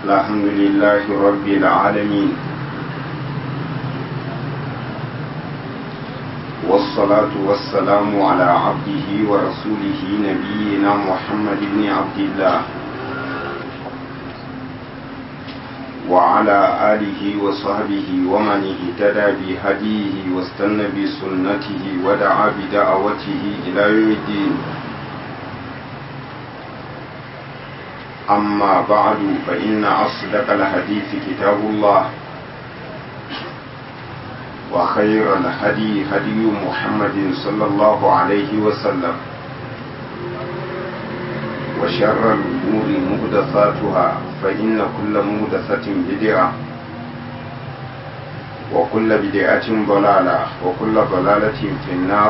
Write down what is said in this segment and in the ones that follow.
الحمد لله رب العالمين والصلاة والسلام على عبده ورسوله نبينا محمد بن عبد الله وعلى آله وصحبه ومن اهتدى بهديه واستنى بسنته ودعا بدعوته إلى يوم الدين أما بعد فإن أصدق الحديث كتاب الله وخير الهدي هدي محمد صلى الله عليه وسلم وشر الأمور مهدثاتها فإن كل مهدثة بدعة وكل بدعة ضلالة وكل ضلالة في النار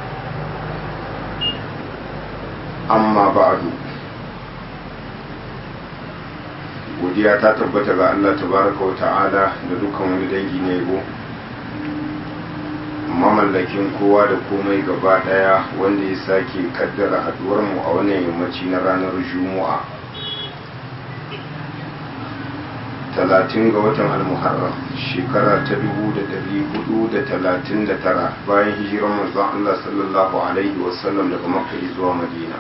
أما بعد godiya ta tabbata ga Allah tabaraka wa ta'ala da dukkan wani dangi na yabo mamallakin kowa da komai gaba daya wanda ya sake kaddara haduwar mu a wannan yammaci na ranar juma'a talatin ga watan almuharram shekara ta dubu da dari hudu da talatin da tara bayan hijirar manzon Allah sallallahu alaihi wasallam daga makka zuwa madina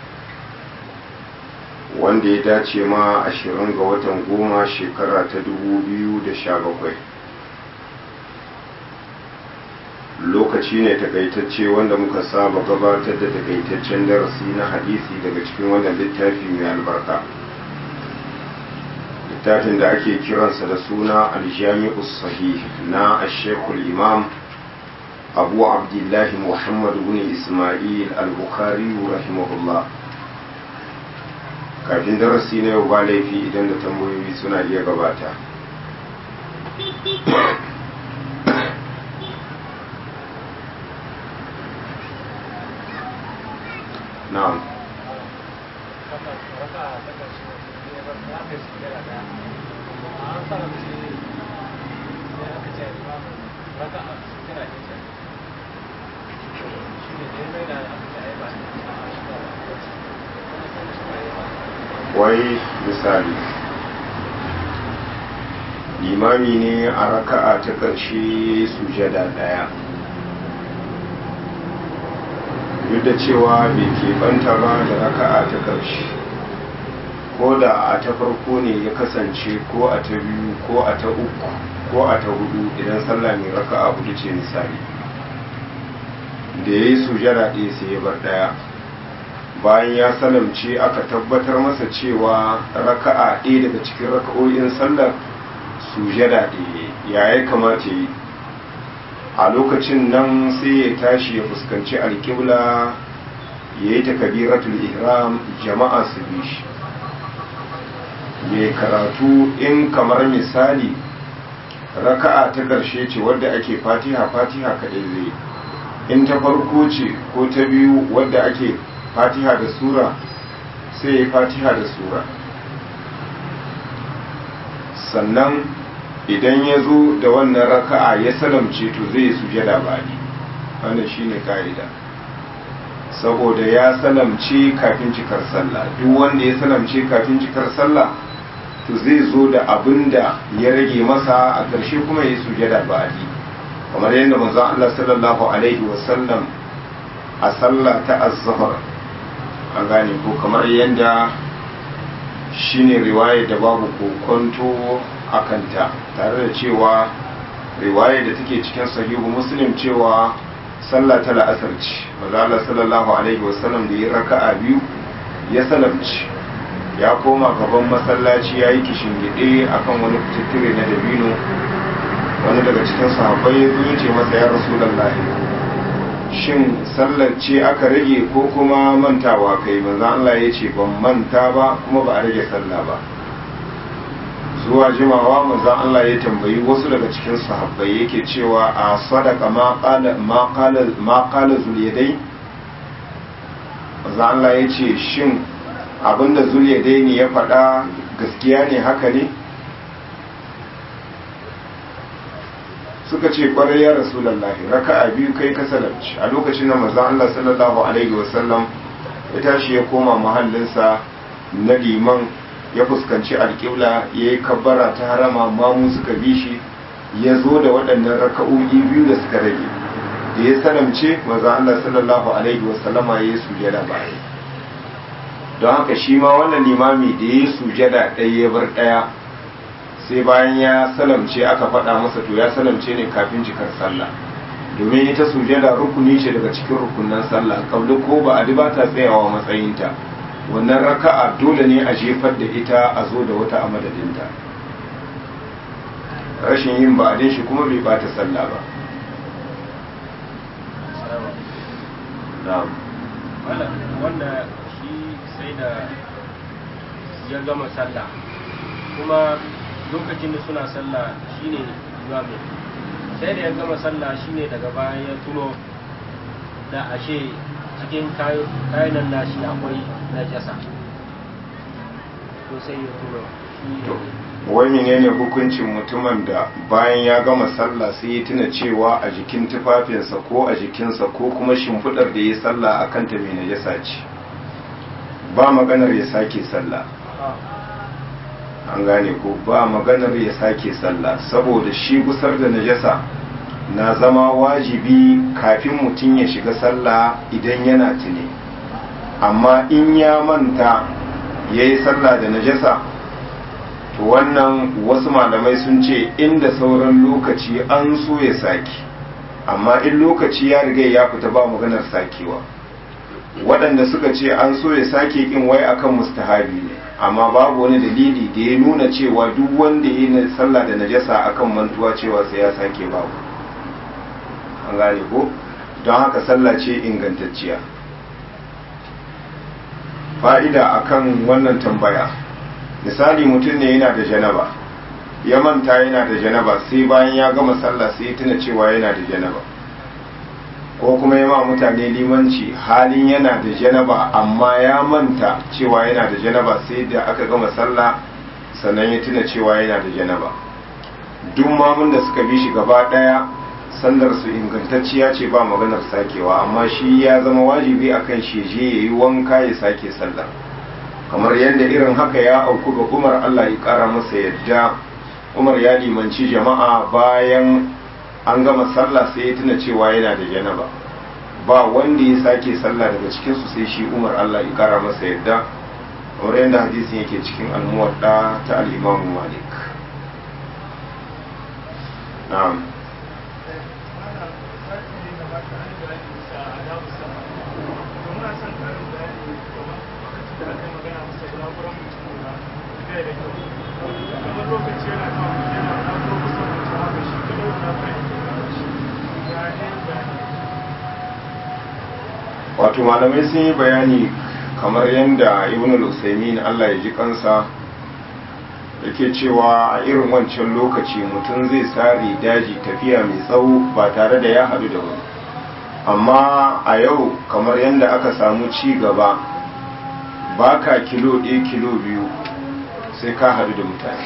wanda ya dace ma ashirin ga watan goma shekara ta dubu biyu da sha bakwai lokaci ne takaitacce wanda muka saba gabatar da takaitaccen darasi na hadisi daga cikin wannan littafi mai albarka littafin da ake kiransa da suna aljami'us sahih na ashekul imam abu abdullahi muhammad bin ismail al-bukhari rahimahullah kafin darasi na yau ba laifi idan da tambayoyi suna iya gabata na'am wai misali limami ne a raka'a ta ƙarshe sujada ɗaya duk da cewa bai keɓanta ba da raka'a ta ƙarshe ko da a ta farko ne ya kasance ko a ta biyu ko a ta uku ko a ta hudu idan sallah mai raka'a hudu ce misali da ya yi sujada ɗaya sai ya bar ɗaya bayan ya salamce aka tabbatar masa cewa raka'a ɗaya daga cikin raka'o'in sallar sujada ɗaya ya ya kamata yi a lokacin nan sai ya tashi ya fuskanci alƙibla ya yi takabiratul ihram jama'a su bi shi mai karatu in kamar misali raka'a ta ƙarshe ce wadda ake fatiha fatiha kaɗai zai in ta farko ce ko ta biyu wadda ake fatiha da sura sai ya fatiha da sura sannan idan ya zo da wannan raka'a ya salamce to zai sujada bani wannan shine ka'ida saboda ya salamce kafin cikar sallah duk wanda ya salamce kafin cikar sallah to zai zo da abin da ya rage masa a ƙarshe kuma ya sujada bani kamar yadda manzon Allah sallallahu alaihi wasallam a sallah ta az-zuhr an gane ko kamar yadda shine riwaya da babu kokonto a kanta tare da cewa riwaya da take cikin sahihu muslim cewa sallah ta la'asar ce mazala sallallahu alaihi wasallam da ya raka'a biyu ya salamci ya koma gaban masallaci ya yi kishin gide akan wani fitattire na dabino wani daga cikin sahabbai ya zo ce masa ya rasulullahi shin sallar ce aka rage ko kuma mantawa kai manzo Allah ya ce ban manta ba kuma ba a rage sallah ba zuwa jimawa manzo Allah ya tambayi wasu daga cikin sahabbai yake cewa a sadaka ma qala ma qala ma qala zuliyadai manzo Allah ya ce shin abinda zuliyadai ne ya faɗa gaskiya ne haka ne suka ce kwarai ya rasulallahi raka'a biyu kai ka salamci a lokacin da manzon Allah sallallahu alaihi wasallam ya tashi ya koma mahallinsa na liman ya fuskanci alƙibla ya yi kabbara ta harama mamu suka bi shi ya zo da waɗannan raka'o'i biyu da suka rage da ya salamce maza Allah sallallahu alaihi wasallama ya yi sujada baya don haka shi ma wannan limami da ya yi sujada ɗaya ya bar ɗaya sai bayan ya salamce aka faɗa masa to ya salamce ne kafin cikar sallah domin ita sujada rukuni ce daga cikin rukunan sallah kabli ko ba a ba ta tsayawa matsayinta wannan raka'a dole ne a jefar da ita a zo da wata a madadinta rashin yin ba'adin shi kuma bai bata sallah ba wanda shi sai da ya gama sallah kuma lokacin da suna sallah shine imamin sai da ya gama sallah shine daga bayan ya tuno da ashe cikin kayan nashi akwai najasa ko sai ya tuno wani ne ne hukuncin mutumin da bayan ya gama sallah sai ya tuna cewa a jikin tufafinsa ko a jikinsa ko kuma shimfiɗar da ya sallah a kanta mai najasa ce ba maganar ya sake sallah an gane ko ba maganar ya sake sallah saboda shi gusar da najasa na zama wajibi kafin mutum ya shiga sallah idan yana tuni amma in ya manta ya yi sallah da najasa to wannan wasu malamai sun ce inda sauran lokaci an so ya sake amma in lokaci ya riga ya fita ba maganar sakewa waɗanda suka ce an so ya sake kin wai akan mustahabi ne amma babu wani dalili da ya nuna cewa duk wanda ya yi sallah da najasa akan mantuwa cewa sai ya sake babu an gane ko don haka sallah ce ingantacciya fa'ida akan wannan tambaya misali mutum ne yana da janaba ya manta yana da janaba sai bayan ya gama sallah sai ya tuna cewa yana da janaba ko kuma ya ma mutane limanci halin yana da janaba amma ya manta cewa yana da janaba sai da aka gama sallah sannan ya tuna cewa yana da janaba duk mamun da suka bi shi gaba daya sallar su ingantacciya ce ba maganar sakewa amma shi ya zama wajibi akan shi je yayi wanka ya sake sallar kamar yadda irin haka ya auku ga Umar Allah ya kara masa yadda Umar ya limanci jama'a bayan an gama sallah sai ya tuna cewa yana da janaba ba wanda ya sake sallah daga cikin su sai shi Umar Allah ya kara masa yadda kamar yadda hadisin yake cikin al-muwadda ta al-Imam Malik na'am wato malamai sun yi bayani kamar yadda ibn al-usaimin Allah ya ji kansa yake cewa a irin wancan lokaci mutum zai sare daji tafiya mai tsawo ba tare da ya haɗu da wani amma a yau kamar yadda aka samu ci gaba baka kilo ɗaya kilo biyu sai ka haɗu da mutane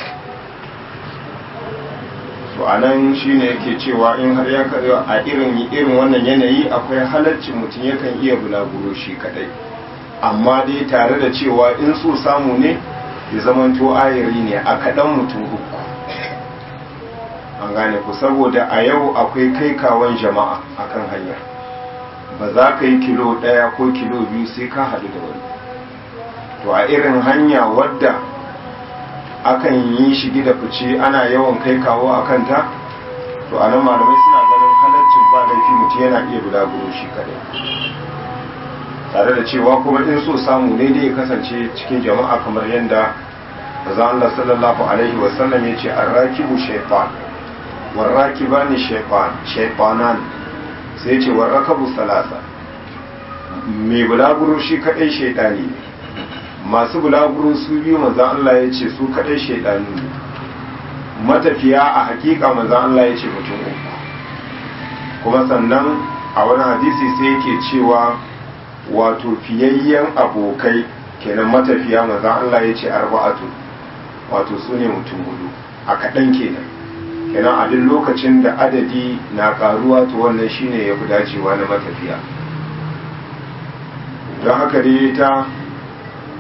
to a nan shi ne yake cewa in har ya kaɗa a irin irin wannan yanayi akwai halarcin mutum yakan iya bulaguro shi kaɗai amma dai tare da cewa in so samu ne ya zamanto ayari ne a kaɗan mutum uku an gane ku saboda a yau akwai kai kawon jama'a akan hanya ba za ka yi kilo ɗaya ko kilo biyu sai ka haɗu da wani to a irin hanya wadda akan yi shigi da fice ana yawan kai kawo a kanta to anan malamai suna ganin halaccin ba laifi mutum yana iya bulaguro shi kadai tare da cewa kuma in so samu ne dai ya kasance cikin jama'a kamar yadda maza Allah sallallahu alaihi wasallam ya ce an rakibu shaitan warrakiba ne shaitanan sai ce warrakabu salasa mai bulaguro shi kadai shaitani ne masu bulaguro su biyu manzan Allah ya ce su kaɗai shaidanu ne matafiya a hakika manzan Allah ya ce mutum uku kuma sannan a wani hadisi sai yake cewa wato fiyayyen abokai kenan matafiya manzan Allah ya ce arba'atu wato su ne mutum hudu a kaɗan kenan kenan a duk lokacin da adadi na ƙaruwa to wannan shine ya fi dacewa na matafiya don haka dai ta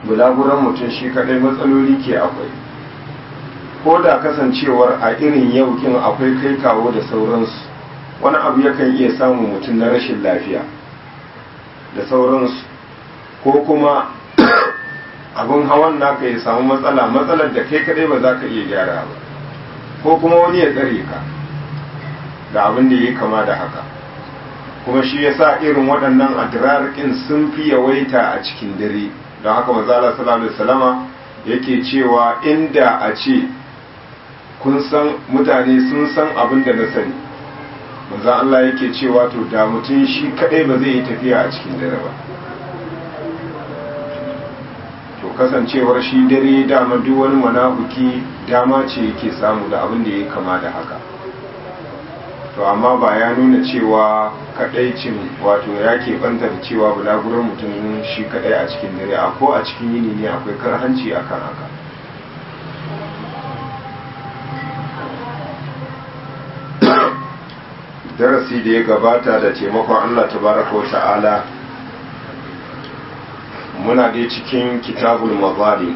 bulaguran mutum shi kadai matsaloli ke akwai ko da kasancewar a irin yaukin akwai kai kawo da sauransu wani abu yakan iya samun mutum na rashin lafiya da sauransu ko kuma abin hawan naka ya samu matsala matsalar da kai kadai ba za ka iya gyara ba ko kuma wani ya tsare ka da abin da ya kama da haka kuma shi ya sa irin waɗannan adirarkin sun fi yawaita a cikin dare don haka mazala sallallahu alaihi wasallama yake cewa inda a ce kun san mutane sun san abin da na sani manzan Allah yake cewa to da mutum shi kadai ba zai yi tafiya a cikin dare ba to kasancewar shi dare dama duk wani manahuki dama ce yake samu da abin da ya kama da haka to amma ba ya nuna cewa kadaicin wato ya banta da cewa bulaguran mutum shi kadai a cikin dare a ko a cikin yini ne akwai karhanci akan haka darasi da ya gabata da taimakon Allah tabaraka wa ta'ala muna dai cikin kitabul mazali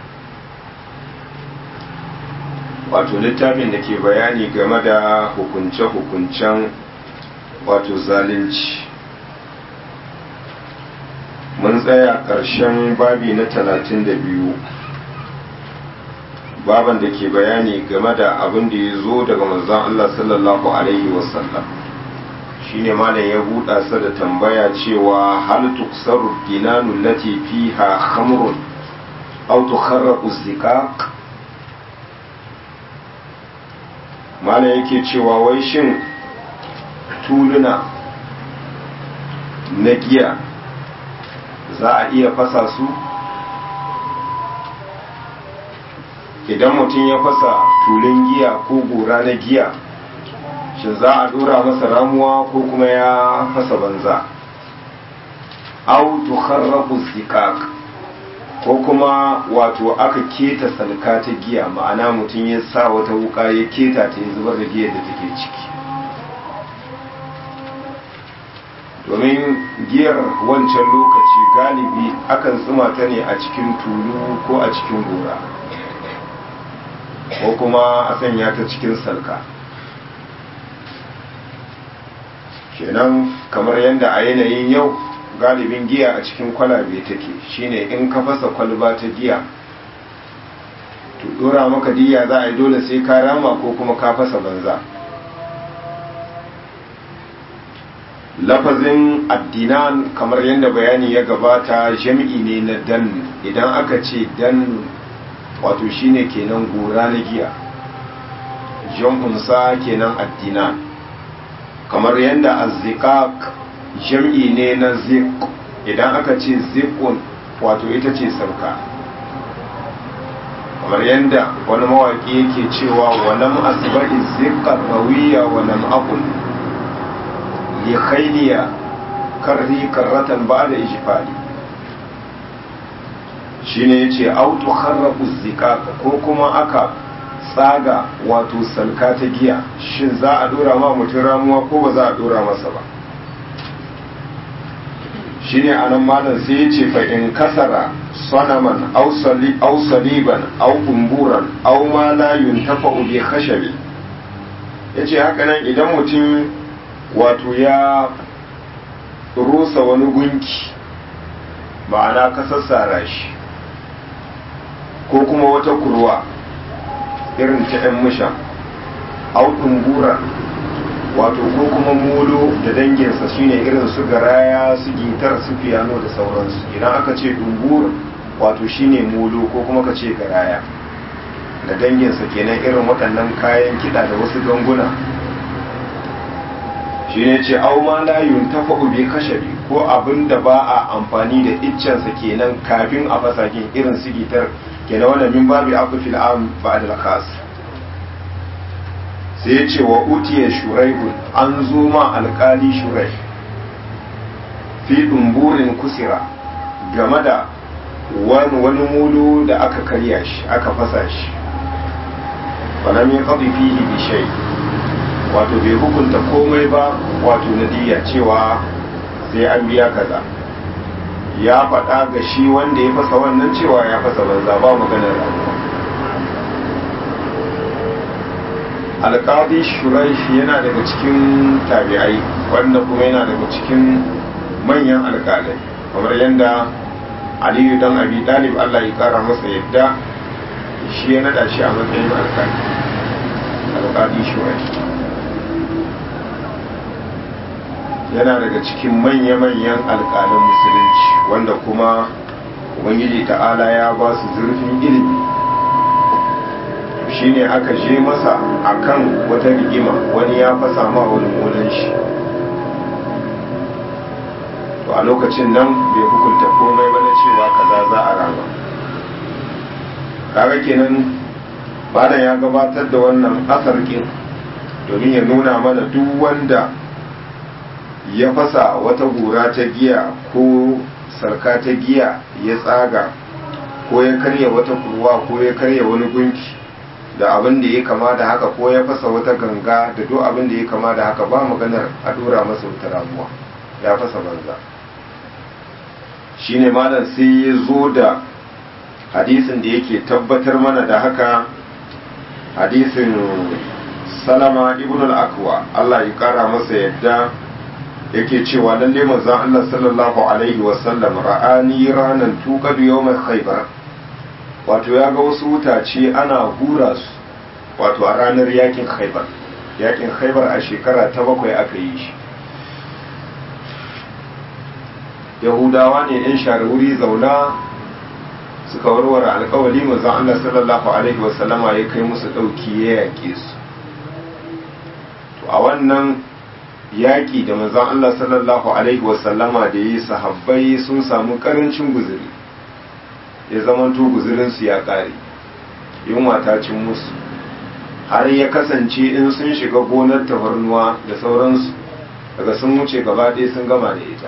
wato littafin da ke bayani game da hukunce-hukuncen wato zalunci mun tsaya ƙarshen babi na talatin da biyu baban da ke bayani game da abin da ya zo daga manzon Allah sallallahu alaihi wasallam shine malam ya buɗa sa da tambaya cewa hal tuksaru dinanu lati fiha khamrun aw tukharraqu zikak malam yake cewa wai shin tuluna na giya za a iya fasa su idan mutum ya fasa tulun giya ko gora na giya shi za a dora masa ramuwa ko kuma ya fasa banza au tukharraqu zikak ko kuma wato aka keta salka ta giya ma'ana mutum ya sa wata wuka ya keta ta ya zubar da giyar da take ciki domin giyar wancan lokaci galibi akan tsuma ta ne a cikin tulu ko a cikin gora ko kuma a sanya ta cikin salka kenan kamar yadda a yanayin yau galibin giya a cikin kwalabe take shine in ka fasa kwalba ta giya to dora maka diya za a yi dole sai ka rama ko kuma ka fasa banza lafazin addinan kamar yadda bayani ya gabata jami'i ne na dan idan aka ce dan wato shine kenan gora na giya jam'unsa kenan addinan kamar yadda azzikak jam'i ne na zik idan aka ce zikun wato ita ce sarka kamar yadda wani mawaƙi yake cewa walam asba'i zikar rawiya walam akun li khayliya karri karratan ba'da ijfali shine yace autu kharraqu zikaka ko kuma aka tsaga wato salka ta giya shin za a dora ma mutum ramuwa ko ba za a dora masa ba shine anan malam sai ya ce fa in kasara sanaman aw sali aw saliban aw kumburan aw ma la yuntafa bi khashabi yace haka nan idan mutum wato ya rusa wani gunki ma'ana ka sassara shi ko kuma wata kurwa irin ta 'yan musha au ɗumbura wato ko kuma molo da danginsa shine irin su garaya su gitar su fiyano da sauransu idan aka ce ɗumbur wato shine molo ko kuma ka ce garaya da danginsa kenan irin waɗannan kayan kiɗa da wasu ganguna shine ce au ma la yuntafa'u bi kashabi ko abin da ba a amfani da iccensa kenan kafin a fasa irin su gitar kenan wannan min babi abu fil am ba'd al khas sai yace wa utiya shuraihun an zo ma alkali shuraih fi dumburin kusira game da wani wani mulu da aka karya shi aka fasa shi falam yaqdi fihi bi shay wato bai hukunta komai ba wato nadiya cewa sai an biya kaza ya faɗa ga shi wanda ya fasa wannan cewa ya fasa banza ba maganar ramuwa alƙadi shuraishi yana daga cikin tabi'ai wanda kuma yana daga cikin manyan alƙalai kamar yadda aliyu dan abi dalib allah ya ƙara masa yadda shi ya naɗa shi a matsayin alƙali alƙadi shuraishi yana daga cikin manya-manyan alƙalan musulunci wanda kuma ubangiji ta'ala ya ba su zurfin ilimi shine aka je masa akan wata rigima wani ya fasa ma wani molan shi to a lokacin nan bai hukunta komai ba na cewa kaza za a rama kaga kenan malam ya gabatar da wannan asarkin domin ya nuna mana duk wanda ya fasa wata gura ta giya ko sarka ta giya ya tsaga ko ya karya wata kurwa ko ya karya wani gunki da abin da ya kama da haka ko ya fasa wata ganga da duk abin da ya kama da haka ba maganar a dora masa wata ramuwa ya fasa banza shine malam sai ya zo da hadisin da yake tabbatar mana da haka hadisin salama ibn al-akwa Allah ya kara masa yadda yake cewa lalle manzon Allah sallallahu alaihi wa sallam ra'ani ranan tuqadu yawm khaybar wato ya ga wasu wutace ana hura su wato a ranar yakin khaybar yakin khaybar a shekara ta bakwai aka yi shi yahudawa ne yan share wuri zauna suka warware alkawali manzon Allah sallallahu alaihi wa sallama ya kai musu dauki ya yake su to a wannan yaƙi da manzon Allah sallallahu Alaihi wasallama da yi sahabbai sun samu ƙarancin guziri ya zamanto guzirinsu ya ƙare yunwa ta cin musu har ya kasance in sun shiga gonar tafarnuwa da sauransu daga sun wuce gaba ɗaya sun gama da ita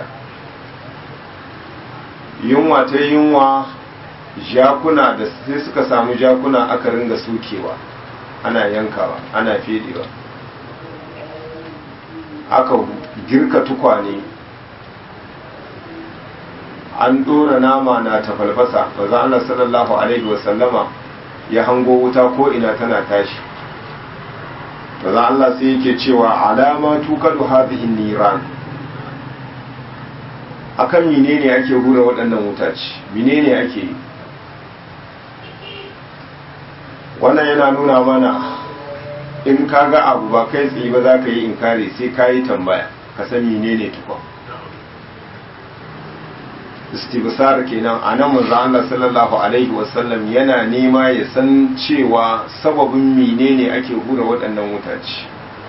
yunwa ta yunwa jakuna da sai suka samu jakuna aka ringa sukewa ana yankawa ana fedewa aka girka tukwane an dora nama na tafalfasa maza Allah sallallahu alaihi wasallama ya hango wuta ko ina tana tashi maza Allah sai yake cewa alama tukadu hadhihi niran akan menene ake hura waɗannan wutaci menene ake yi wannan yana nuna mana in ka ga abu ba kai tsaye ba za ka yi inkari sai ka yi tambaya ka san menene tukwa istibsar kenan a nan manzo Allah sallallahu alaihi wasallam yana nema ya san cewa sababin menene ake hura waɗannan wutaci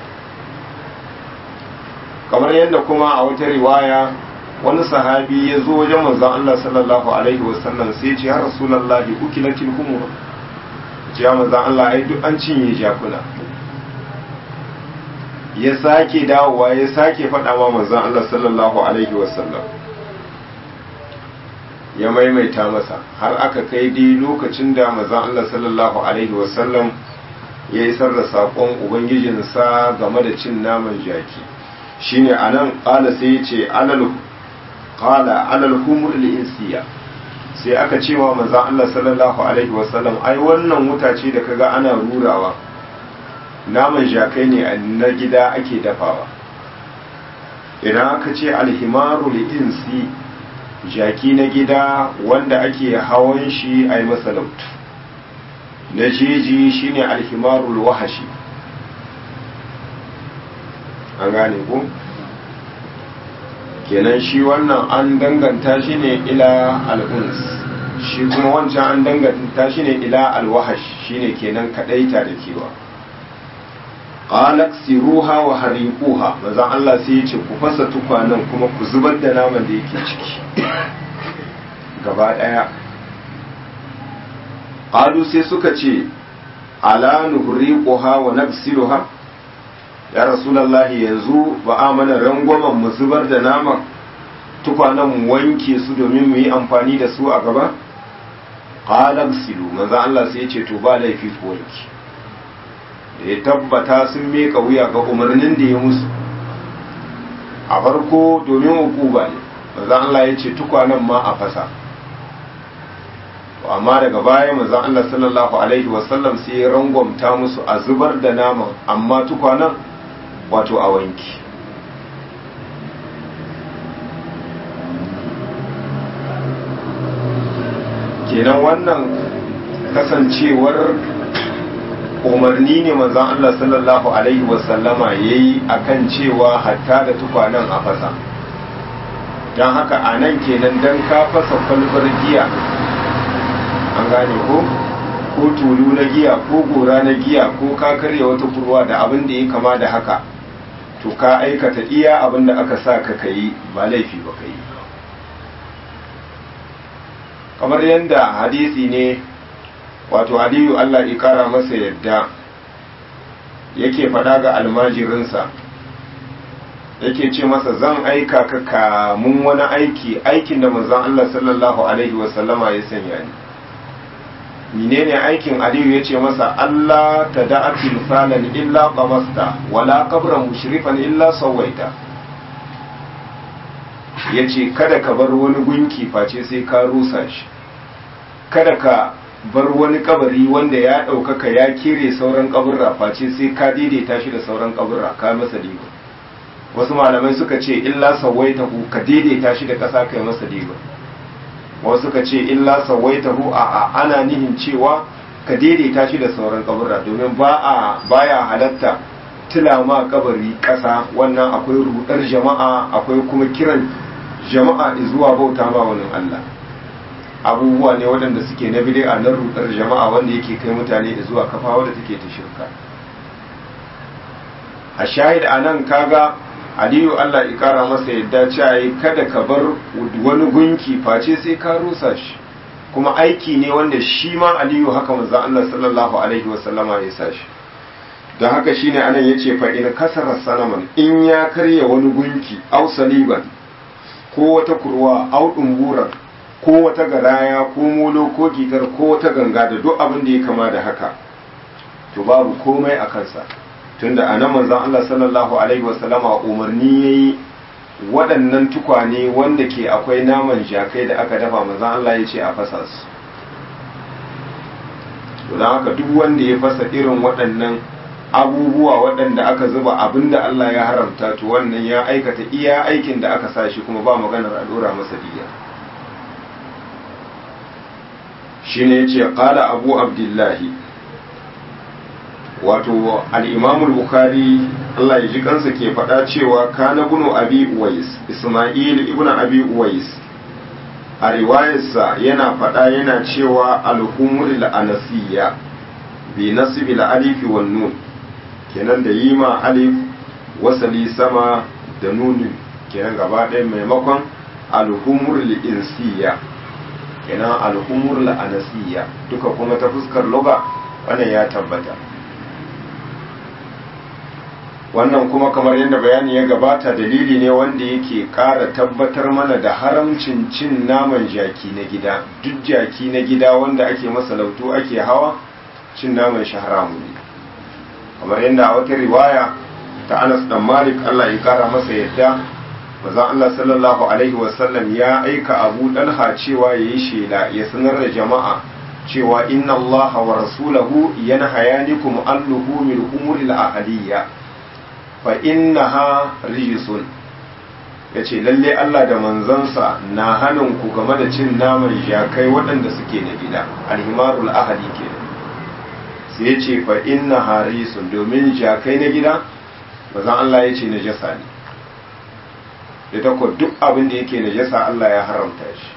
kamar yadda kuma a wata riwaya wani sahabi ya zo wajen manzo Allah sallallahu alaihi wasallam sai ya ce ya rasulullahi ukilatil humur ya manzo Allah ai duk an cinye jakuna ya sake dawowa ya sake faɗa ma manzon Allah sallallahu alaihi wasallam ya maimaita masa har aka kai dai lokacin da manzon Allah sallallahu alaihi wasallam ya isar da saƙon ubangijinsa game da cin naman jaki shine anan ƙala sai ya ce alal qala alal humur insiya sai aka ce wa manzon Allah sallallahu alaihi wasallam ai wannan wuta ce da kaga ana rurawa naman jakai ne na gida ake dafawa idan aka ce alhimaru insi jaki na gida wanda ake hawan shi a yi masa lautu na jeji shine alhimarul wahashi an gane ku kenan shi wannan an danganta shi ne ila al'uns shi kuma wancan an danganta shi ne ila alwahash shine kenan kadaita da kewa qalat siruha wa hariquha manzon Allah sai ya ce ku fasa tukwanan kuma ku zubar da naman da yake ciki gaba daya qalu sai suka ce ala nuhriquha wa nafsiluha ya rasulullahi yanzu ba a mana rangwamen mu zubar da naman tukwanan mu wanke su domin mu yi amfani da su a gaba qala silu manzon Allah sai ya ce to ba laifi ku wanke da ya tabbata sun meka wuya ga umarnin da ya musu a farko domin hukuba ne manzan Allah ya ce tukwanen ma a fasa amma daga baya manzan Allah sallallahu alaihi wasallam sai ya rangwamta musu a zubar da naman amma tukwanen wato a wanki kenan wannan kasancewar umarni ne manzan Allah sallallahu alaihi wasallama ya yi a kan cewa hatta da tukwanen a fasa don haka a nan kenan don ka fasa kwalbar giya an gane ko ko tulu na giya ko gora na giya ko ka karya wata kurwa da abin da ya kama da haka to ka aikata iya abin da aka sa ka kayi ba laifi ba ka yi kamar yadda hadisi ne wato aliyu Allah ya kara masa yadda yake faɗa ga almajirinsa yake ce masa zan aika ka kamun wani aiki aikin da manzon Allah sallallahu alaihi wasallama ya sanya ni menene aikin aliyu ya ce masa Allah ta da'a tilsalan illa qamasta wala qabran mushrifan illa sawaita ya ce kada ka bar wani gunki face sai ka rusa shi kada ka bar wani kabari wanda ya ɗaukaka ya kere sauran kaburra face sai ka daidaita shi da sauran kaburra ka masa diba wasu malamai suka ce illa sawaitahu ka daidaita shi da ƙasa kai masa diba wasu suka ce illa sawaitahu a a ana nihin cewa ka daidaita shi da sauran kaburra domin ba a baya halatta tilama kabari ƙasa wannan akwai rudar jama'a akwai kuma kiran jama'a zuwa bauta ma wani Allah abubuwa ne waɗanda suke na bid'a na rudar jama'a wanda yake kai mutane da zuwa kafa wadda take ta shirka a shahid anan kaga aliyu Allah ya kara masa yadda cewa kada ka bar wani gunki face sai ka rusa shi kuma aiki ne wanda shi ma aliyu haka manzo Allah sallallahu alaihi wasallama ya sa shi don haka shine anan yace fa in kasara sanaman in ya karya wani gunki au saliban ko wata kurwa au dumburan ko wata garaya ko molo ko gitar ko wata ganga da duk abin da ya kama da haka to babu komai a kansa tunda a nan manzon Allah sallallahu alaihi wasallama umarni yayi waɗannan tukwane wanda ke akwai naman jakai da aka dafa manzon Allah ya ce a fasa su to don haka duk wanda ya fasa irin waɗannan abubuwa waɗanda aka zuba abin da Allah ya haramta to wannan ya aikata iya aikin da aka sa shi kuma ba maganar a dora masa diya shine yace qala abu abdullahi wato al-imam al-bukhari Allah ya ji kansa ke faɗa cewa kana bunu abi uwais isma'il ibnu abi uwais a riwayarsa yana faɗa yana cewa al-humur al-anasiyya bi nasbi al-alif wan nun kenan da yima alif wasali sama da nunin kenan gaba ɗaya maimakon al-humur al-insiyya kenan al-humur al-anasiyya duka kuma ta fuskar lugha wannan ya tabbata wannan kuma kamar yadda bayani ya gabata dalili ne wanda yake ƙara tabbatar mana da haramcin cin naman jaki na gida duk jaki na gida wanda ake masa lautu ake hawa cin naman shi haramu ne kamar yadda a wata riwaya ta anas dan malik allah ya kara masa yadda mazan allah sallallahu alaihi wasallam ya aika abu dalha cewa ya yi shela ya sanar da jama'a cewa inna allaha wa rasulahu yanhayanikum an luhumil umuril ahadiyya fa innaha rijisun ya ce lalle Allah da manzansa na hannun ku game da cin naman jakai waɗanda suke na gida alhimarul ahali ke sai ya ce fa innaha rijisun domin jakai na gida bazan Allah ya ce na jasa ne ya tako duk abin da yake na jasa Allah ya haramta shi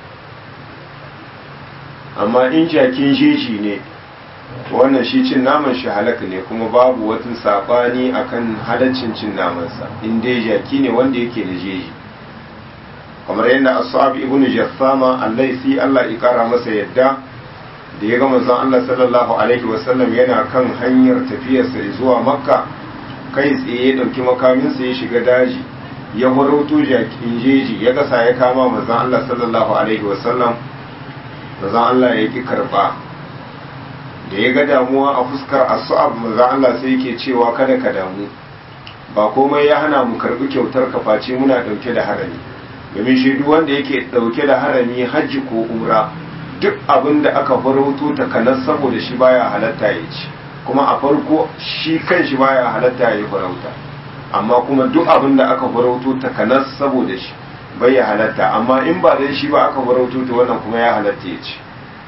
amma in jakin jeji ne wannan shi cin naman shi halaka ne kuma babu wata sabani akan halaccin cin namansa in dai jaki ne wanda yake da jeji kamar yadda ashab ibnu jassama allaisi Allah ya kara masa yadda da ya ga manzon Allah sallallahu alaihi wasallam yana kan hanyar tafiyarsa zuwa makka kai tsaye ya dauki makaminsa ya shiga daji ya farauto jakin jeji ya gasa ya kama manzon Allah sallallahu alaihi wasallam manzon Allah ya ki karba da ya ga damuwa a fuskar asu'ab manzo Allah sai yake cewa kada ka damu ba komai ya hana mu karbi kyautar ka face muna dauke da harami domin shi duk wanda yake dauke da harami hajji ko umra duk abin da aka farauto takanas saboda shi baya halatta ya ci kuma a farko shi kan shi baya halatta ya yi farauta amma kuma duk abin da aka farauto takanas saboda shi bai ya halatta amma in ba da shi ba aka farauto to wannan kuma ya halatta ya ci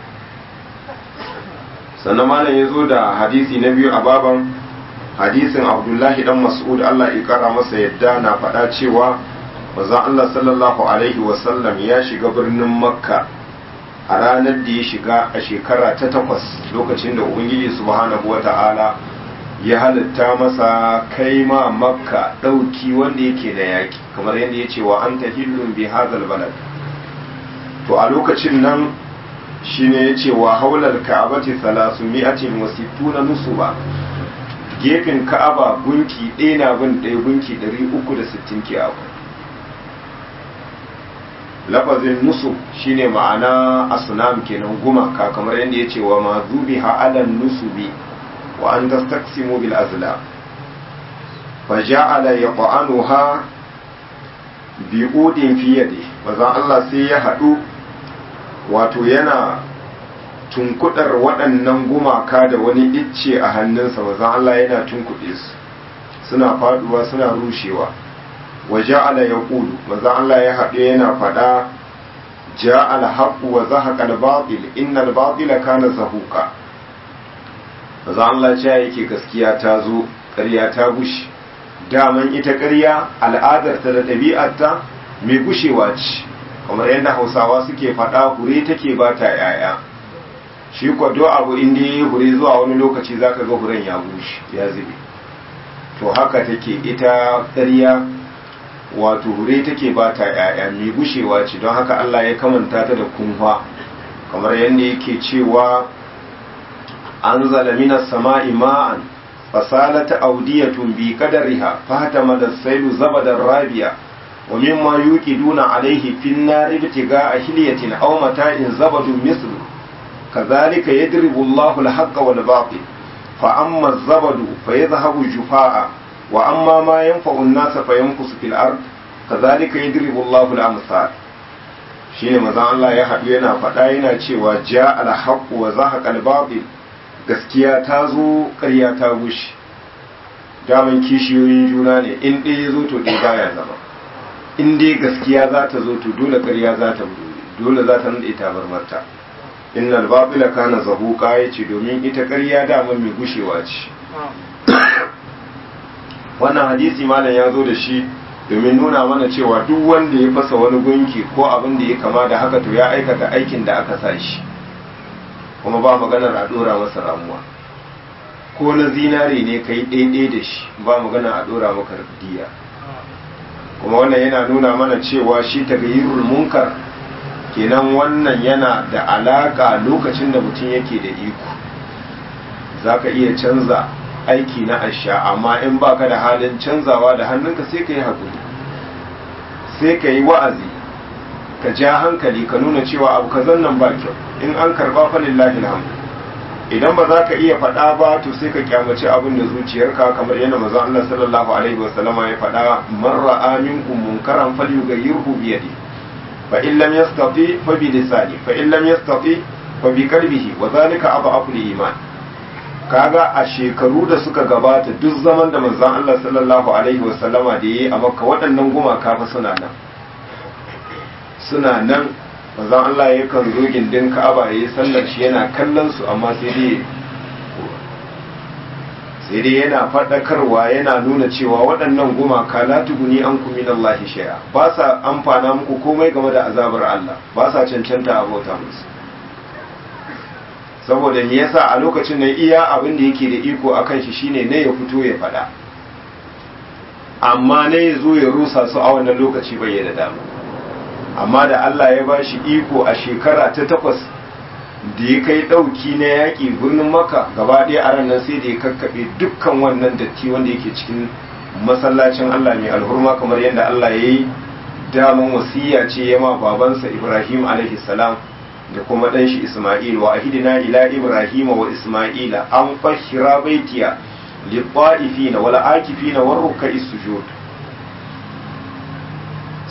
sannan malam ya zo da hadisi na biyu a baban hadisin abdullahi dan mas'ud Allah ya kara masa yadda na faɗa cewa manzon Allah sallallahu alaihi wasallam ya shiga birnin makka a ranar da ya shiga a shekara ta takwas lokacin da ubangiji subhanahu wata'ala ya halitta masa kai ma makka ɗauki wanda yake da yaki kamar yadda ya ce wa an tahillun bi hazal balad to a lokacin nan shine ya ce wa haular ka'abati salasu mi'atin wa sittuna nusuba gefen ka'aba gunki ɗaya na bin ɗaya gunki ɗari uku da sittin ke akwai lafazin nusu shine ma'ana asunam kenan gumaka kamar yadda ya ce wa ma zubi ha'alan nusubi wa an tastaqsimu bil azla fa ja'ala yaqanuha bi udin fi yadi manzon Allah sai ya hadu wato yana tunkudar waɗannan gumaka da wani icce a hannunsa manzon Allah yana tunkuɗe su suna faduwa suna rushewa wa ja'ala yaqulu manzon Allah ya haɗe yana faɗa ja'ala haqqu wa zahaqa al-batil innal batila kana zahuqa manzon Allah ce yake gaskiya ta zo ƙarya ta gushi daman ita ƙarya al'adarta da ɗabi'arta mai gushewa ce kamar yadda hausawa suke faɗa hure take ba ta yaya shi kwado abu inda ya hure zuwa wani lokaci zaka ga huren ya bushe ya zube to haka take ita ƙarya wato hure take ba ta yaya mai gushewa ce don haka Allah ya kamanta ta da kunfa kamar yadda yake cewa an zalamina sama'i ma'an fasalat audiyatun bi qadariha fahtama as-sailu zabadan rabiya wa mimma yuqiduna alayhi fin nar ibtiga'a hilyatin aw mata'in zabadun mislu kadhalika yadribu Allahu al-haqqa wal batil fa amma az-zabadu fayadhhabu jufaa'a wa amma ma yanfa'u an-nasa fayanqusu fil ard kadhalika yadribu Allahu al-amsal shine manzon Allah ya haɗu yana faɗa yana cewa ja al-haqqu wa zahaqa al-batil gaskiya ta zo ƙarya ta gushi daman kishiyoyin juna ne in ɗaya ya zo to ɗaya baya zama in dai gaskiya za ta zo to dole ƙarya za ta dole za ta nade ta barmarta innal babila kana zahuqa yace domin ita ƙarya daman mai gushewa ce wannan hadisi malam ya zo da shi domin nuna mana cewa duk wanda ya fasa wani gunki ko abin da ya kama da haka to ya aikata aikin da aka sa shi kuma ba maganar a dora masa ramuwa ko na zinare ne kai ɗaiɗai da shi ba magana a dora maka diya kuma wannan yana nuna mana cewa shi tagayyurul munkar kenan wannan yana da alaka lokacin da mutum yake da iko zaka iya canza aiki na asha amma in baka da halin canzawa da hannunka sai ka yi haƙuri sai ka yi wa'azi ka ja hankali ka nuna cewa abu kazan nan ba kyau in an karba fa lillahi alhamdu idan ba za ka iya faɗa ba to sai ka kyamaci abin da zuciyarka kamar yadda manzo Allah sallallahu alaihi wa sallama ya faɗa man ra'a minkum munkaran falyughayyirhu bi yadi fa in lam yastati fa bi lisani fa in lam yastati fa bi qalbihi wa zalika adhafu iman kaga a shekaru da suka gabata duk zaman da manzon Allah sallallahu alaihi wa sallama da yayi a Makka waɗannan gumaka fa suna nan suna nan manzon Allah ya kan zo gindin Ka'aba yayi sallar shi yana kallon su amma sai dai sai dai yana faɗakarwa yana nuna cewa waɗannan gumaka la tuguni an ku min Allah shay'a ba sa amfana muku komai game da azabar Allah ba sa cancanta a bauta musu saboda me yasa a lokacin nan iya abin da yake da iko akan shi shine ne ya fito ya faɗa amma ne ya zo ya rusa su a wannan lokaci bai da dama amma da Allah ya ba shi iko a shekara ta takwas da ya kai ɗauki na yaƙi birnin maka gaba ɗaya a ranar sai da ya kakkaɓe dukkan wannan datti wanda yake cikin masallacin Allah mai alhurma kamar yadda Allah ya yi daman wasiya ce ya ma babansa Ibrahim alaihi salam da kuma ɗan shi Ismail wa ahidina ila Ibrahim wa Ismaila an fahira baitiya lit-ta'ifina wal akifina war ruk'is sujud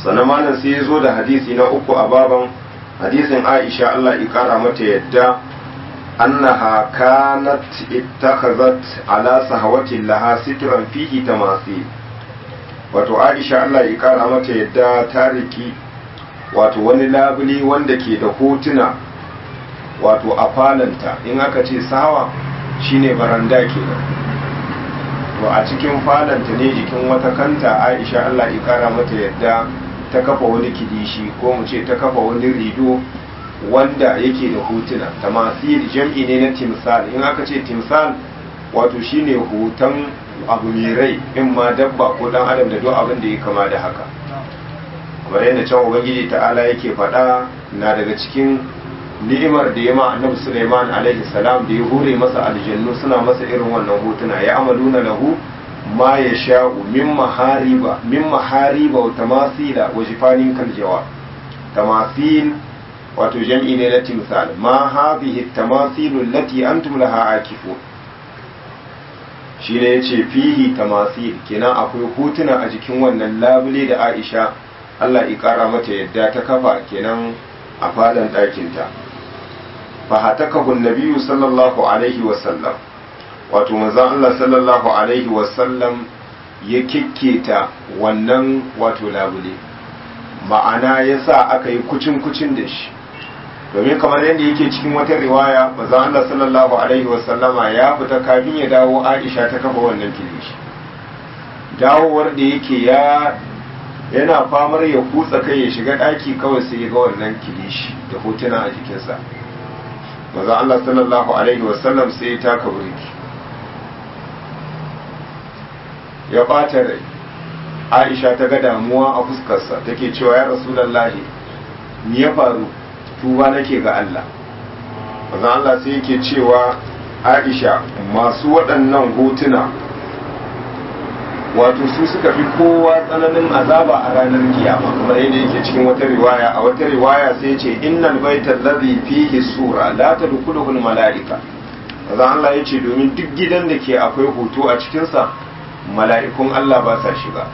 sannan malam sai ya zo da hadisi na uku a baban hadisin aisha allah ikara mata yadda annaha kanat ittakhazat ala sahawatin laha sitran fihi tamasi wato aisha allah ikara mata yadda ta riki wato wani labule wanda ke da hotuna wato a falanta in aka ce sawa shine baranda kenan to a cikin falanta ne jikin wata kanta aisha allah ikara mata yadda ta kafa wani kidishi ko mu ce ta kafa wani rido wanda yake da hotuna tamasil jam'i ne na timsal in aka ce timsal wato shine hoton abu mai rai in ma dabba ko dan adam da duk abin da ya kama da haka kamar yadda can ubangiji ta'ala yake faɗa na daga cikin ni'imar da ya ma annabi Sulaiman alaihi salam da ya hore masa aljannu suna masa irin wannan hotuna ya amaluna lahu ma ya sha'u min mahariba min mahariba wa tamasila wa jifanin kaljawa tamasil wato jam'i ne na timsal ma hadhihi tamasilu allati antum laha akifun shi ne yace fihi tamasil kenan akwai hotuna a jikin wannan labule da Aisha Allah ya kara mata yadda ta kafa kenan a fadan ɗakinta fa hatakahu nabiyyu sallallahu alaihi wa sallam wato manzon Allah sallallahu alaihi wa sallam ya kikketa wannan wato labule ma'ana yasa aka yi kucin kucin da shi domin kamar yadda yake cikin wata riwaya manzon Allah sallallahu alaihi wa sallama ya fita kafin ya dawo Aisha ta kafa wannan kilishi dawowar da yake ya yana famar ya kutsa kai ya shiga ɗaki kawai sai ya ga wannan kilishi da hotuna a jikinsa maza Allah sallallahu alaihi wasallam sai ya taka burki ya ɓata rai aisha ta ga damuwa a fuskarsa take cewa ya rasulallahi me ya faru tuba nake ga Allah maza Allah sai yake cewa aisha masu waɗannan hotuna wato su suka fi kowa tsananin azaba a ranar kiyama kamar yadda yake cikin wata riwaya a wata riwaya sai ce innal baital ladhi fihi sura la tadkhuluhu al malaika kaza Allah yace domin duk gidan da ke akwai hoto a cikin sa mala'ikun Allah ba sa shiga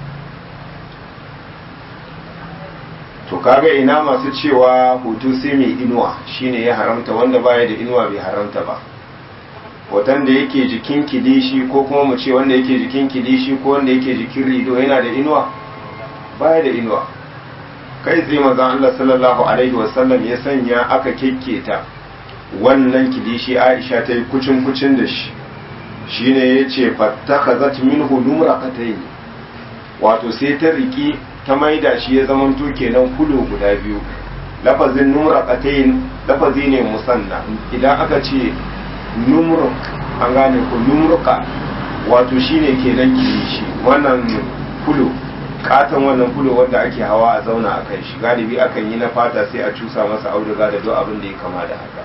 to kaga ina masu cewa hoto sai mai inuwa shine ya haramta wanda baya da inuwa bai haramta ba hoton da yake jikin kilishi ko kuma mu ce wanda yake jikin kilishi ko wanda yake jikin rido yana da inuwa baya da inuwa kai tsaye mazan Allah sallallahu alaihi wasallam ya sanya aka kekketa wannan kilishi Aisha ta yi kucin kucin da shi shine ya ce fattakhazat minhu numraqatayn wato sai ta riki ta maida shi ya zamanto kenan kulo guda biyu lafazin numraqatayn lafazi ne musanna idan aka ce numruk an gane ku numruka wato shine kenan kilishi wannan fulo katon wannan fulo wanda ake hawa a zauna a kan shi galibi akan yi na fata sai a cusa masa auduga da duk abin da ya kama da haka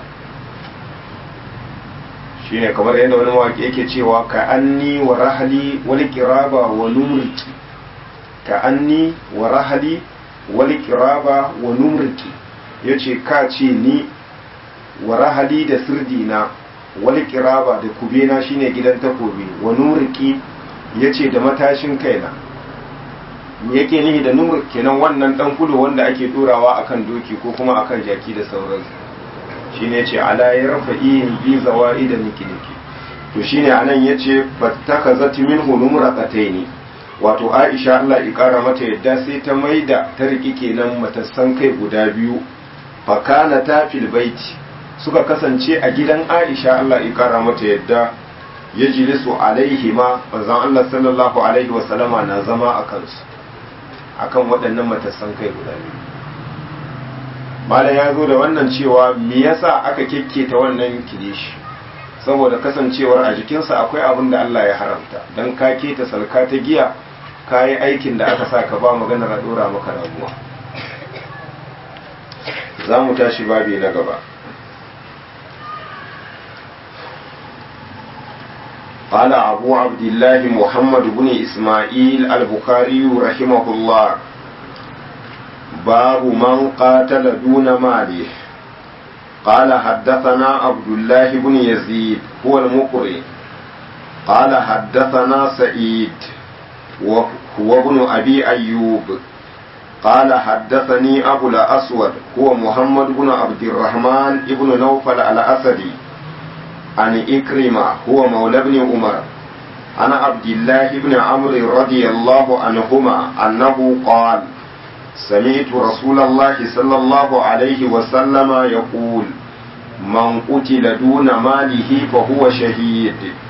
shine kamar yadda wani mawaƙi yake cewa ka anni wa rahali wal qiraba wa numriki ka anni wa rahali wal qiraba wa numriki yace ka ce ni wa rahali da sirdina wani kiraba da kubena shine gidan takobi wa nuriki ya ce da matashin kaina yake nihi da nur kenan wannan dan kudu wanda ake turawa akan doki ko kuma akan jaki da sauransu shine ce ala ya rafa iyin bi zawai da nikiliki to shine anan yace fattakazat minhu numraqataini wato Aisha Allah ya kara mata yadda sai ta maida ta riki kenan matassan kai guda biyu fakana ta fil baiti suka kasance a gidan Aisha Allah ya kara mata yadda ya jilisu alaihi ma manzon Allah sallallahu alaihi wa sallama na zama a kansu akan waɗannan matassan kai guda biyu malam ya zo da wannan cewa me yasa aka kekketa wannan kilishi saboda kasancewar a jikinsa akwai abin da Allah ya haramta dan ka keta salka ta giya ka yi aikin da aka sa ka ba maganar a dora maka ramuwa za mu tashi babi na gaba قال أبو عبد الله محمد بن إسماعيل البخاري رحمه الله باب من قاتل دون ماله قال حدثنا عبد الله بن يزيد هو المقري قال حدثنا سعيد وهو ابن أبي أيوب قال حدثني أبو الأسود هو محمد بن عبد الرحمن بن نوفل الأسدي عن إكرمة هو مولى بن عمر عن عبد الله بن عمرو رضي الله عنهما أنه قال سمعت رسول الله صلى الله عليه وسلم يقول من قتل دون ماله فهو شهيد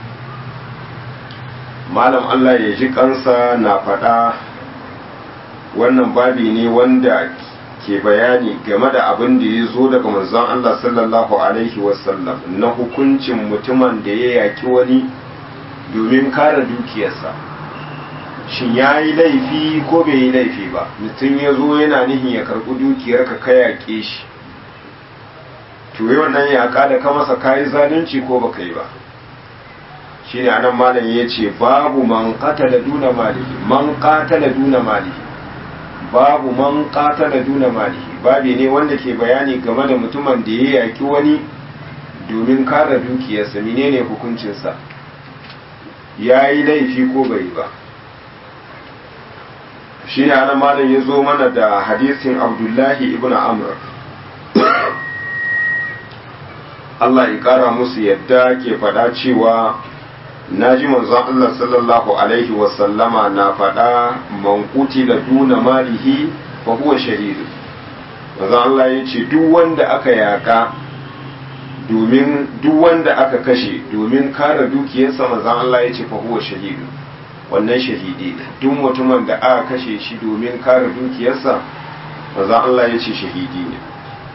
malam Allah ya ji kansa na faɗa wannan babi ne wanda ke bayani game da abin da ya zo daga manzon Allah sallallahu alaihi wasallam na hukuncin mutumin da ya yaki wani domin kare dukiyarsa shin ya yi laifi ko bai yi laifi ba mutum ya zo yana nihin ya karɓi dukiyar ka ka yaƙe shi to yi wannan yaƙa da ka masa kayi zalunci ko baka yi ba shi ne anan malam ya ce babu man qatala duna malihi man qatala duna malihi babu man qatala duna malihi babi ne wanda ke bayani game da mutumin da ya yaƙi wani domin kare dukiyarsa menene hukuncinsa ya yi laifi ko bai ba shi ne ana malam ya zo mana da hadisin abdullahi ibn amr Allah ya kara musu yadda ke faɗa cewa na ji manzon Allah sallallahu alaihi wasallama na faɗa man da duna malihi fa huwa shahidu manzon Allah ya ce duk wanda aka yaka domin duk wanda aka kashe domin kare dukiyarsa manzon Allah ya ce fa huwa shahidu wannan shahidi ne duk mutumin da aka kashe shi domin kare dukiyarsa manzon Allah ya ce shahidi ne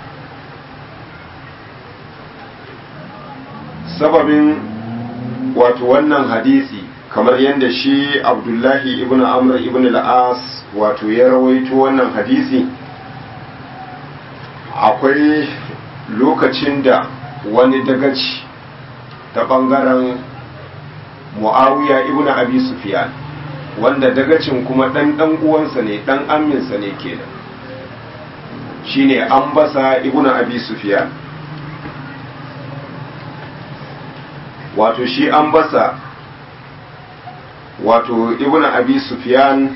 sababin wato wannan hadisi kamar yadda shi abdullahi ibn amr ibn al-as wato ya rawaito wannan hadisi akwai lokacin da wani dagaci ta bangaren muawiya ibn abi sufyan wanda dagacin kuma dan dan uwansa ne dan amminsa ne kenan shine ambasa ibn abi sufyan wato shi an basa wato ibn abi sufyan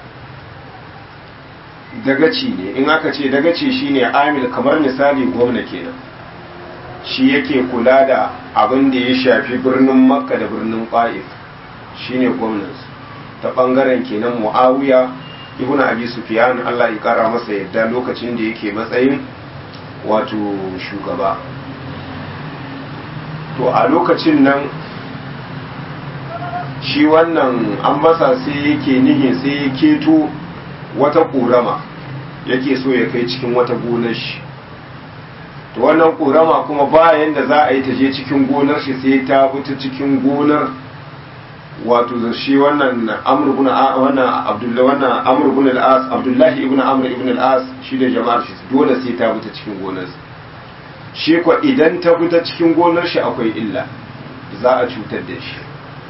dagaci ne in aka ce dagaci shine amil kamar misali gwamna kenan shi yake kula da abin da ya shafi birnin makka da birnin ƙa'if shine gwamnansu ta ɓangaren kenan mu'awiya ibn abi sufyan allah ya ƙara masa yadda lokacin da yake matsayin wato shugaba to a lokacin nan shi wannan an masa sai yake nihin sai ya keto wata ƙorama yake so ya kai cikin wata gonar shi to wannan ƙorama kuma bayan da za a yi ta je cikin gonar shi sai ta fita cikin gonar wato da shi wannan amr ibn wannan abdullahi wannan amr ibn al-as abdullahi ibn amr ibn al-as shi da jama'ar shi dole sai ta fita cikin gonar shi ko idan ta fita cikin gonar shi akwai illa za a cutar da shi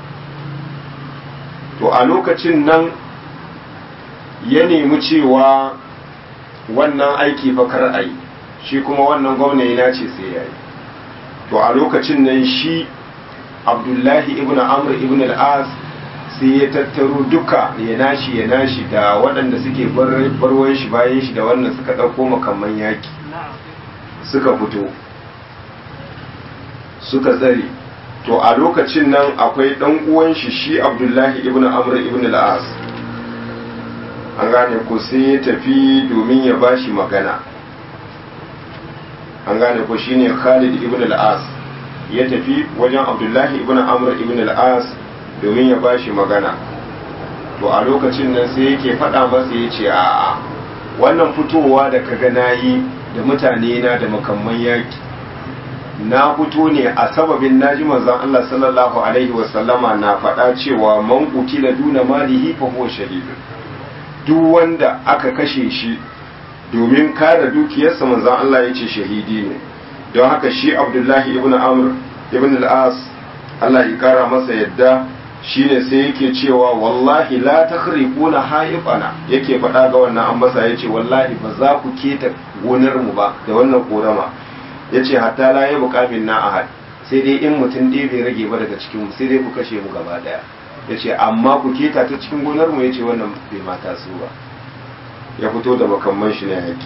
to a lokacin nan ya nemi cewa wannan aiki fakar a yi shi kuma wannan gwamna ya ce sai ya yi to a lokacin nan shi abdullahi ibn amr ibn al-as sai ya tattaro duka ya nashi ya nashi da waɗanda suke barwan shi bayan shi da wannan suka ɗauko makamman yaki suka fito suka tsare to a lokacin nan akwai ɗan uwan shi shi abdullahi ibn amr ibn al-as an gane ko sai ya tafi domin ya bashi magana an gane ko shine khalid ibn al-as ya tafi wajen abdullahi ibn amr ibn al-as domin ya bashi magana to a lokacin nan sai yake faɗa masa ya ce a'a wannan fitowa da kaga nayi da mutane na da makamman yaki na fito ne a sababin naji manzon Allah sallallahu alaihi wasallama na faɗa cewa man qutila duna malihi fa huwa shahidun duk wanda aka kashe shi domin kare dukiyarsa manzon Allah ya ce shahidi ne don haka shi Abdullahi ibn Amr ibn al-As Allah ya kara masa yadda shine sai yake cewa wallahi la takhriquna haifana yake faɗa ga wannan ambasa yace wallahi ba za ku keta gonar mu ba da wannan korama yace hatta la ya buƙamin na ahad sai dai in mutum ɗaya bai rage ba daga cikin mu sai dai ku kashe mu gaba daya yace amma ku keta ta cikin gonar mu yace wannan bai mata su ba ya fito da makamman shi na yaki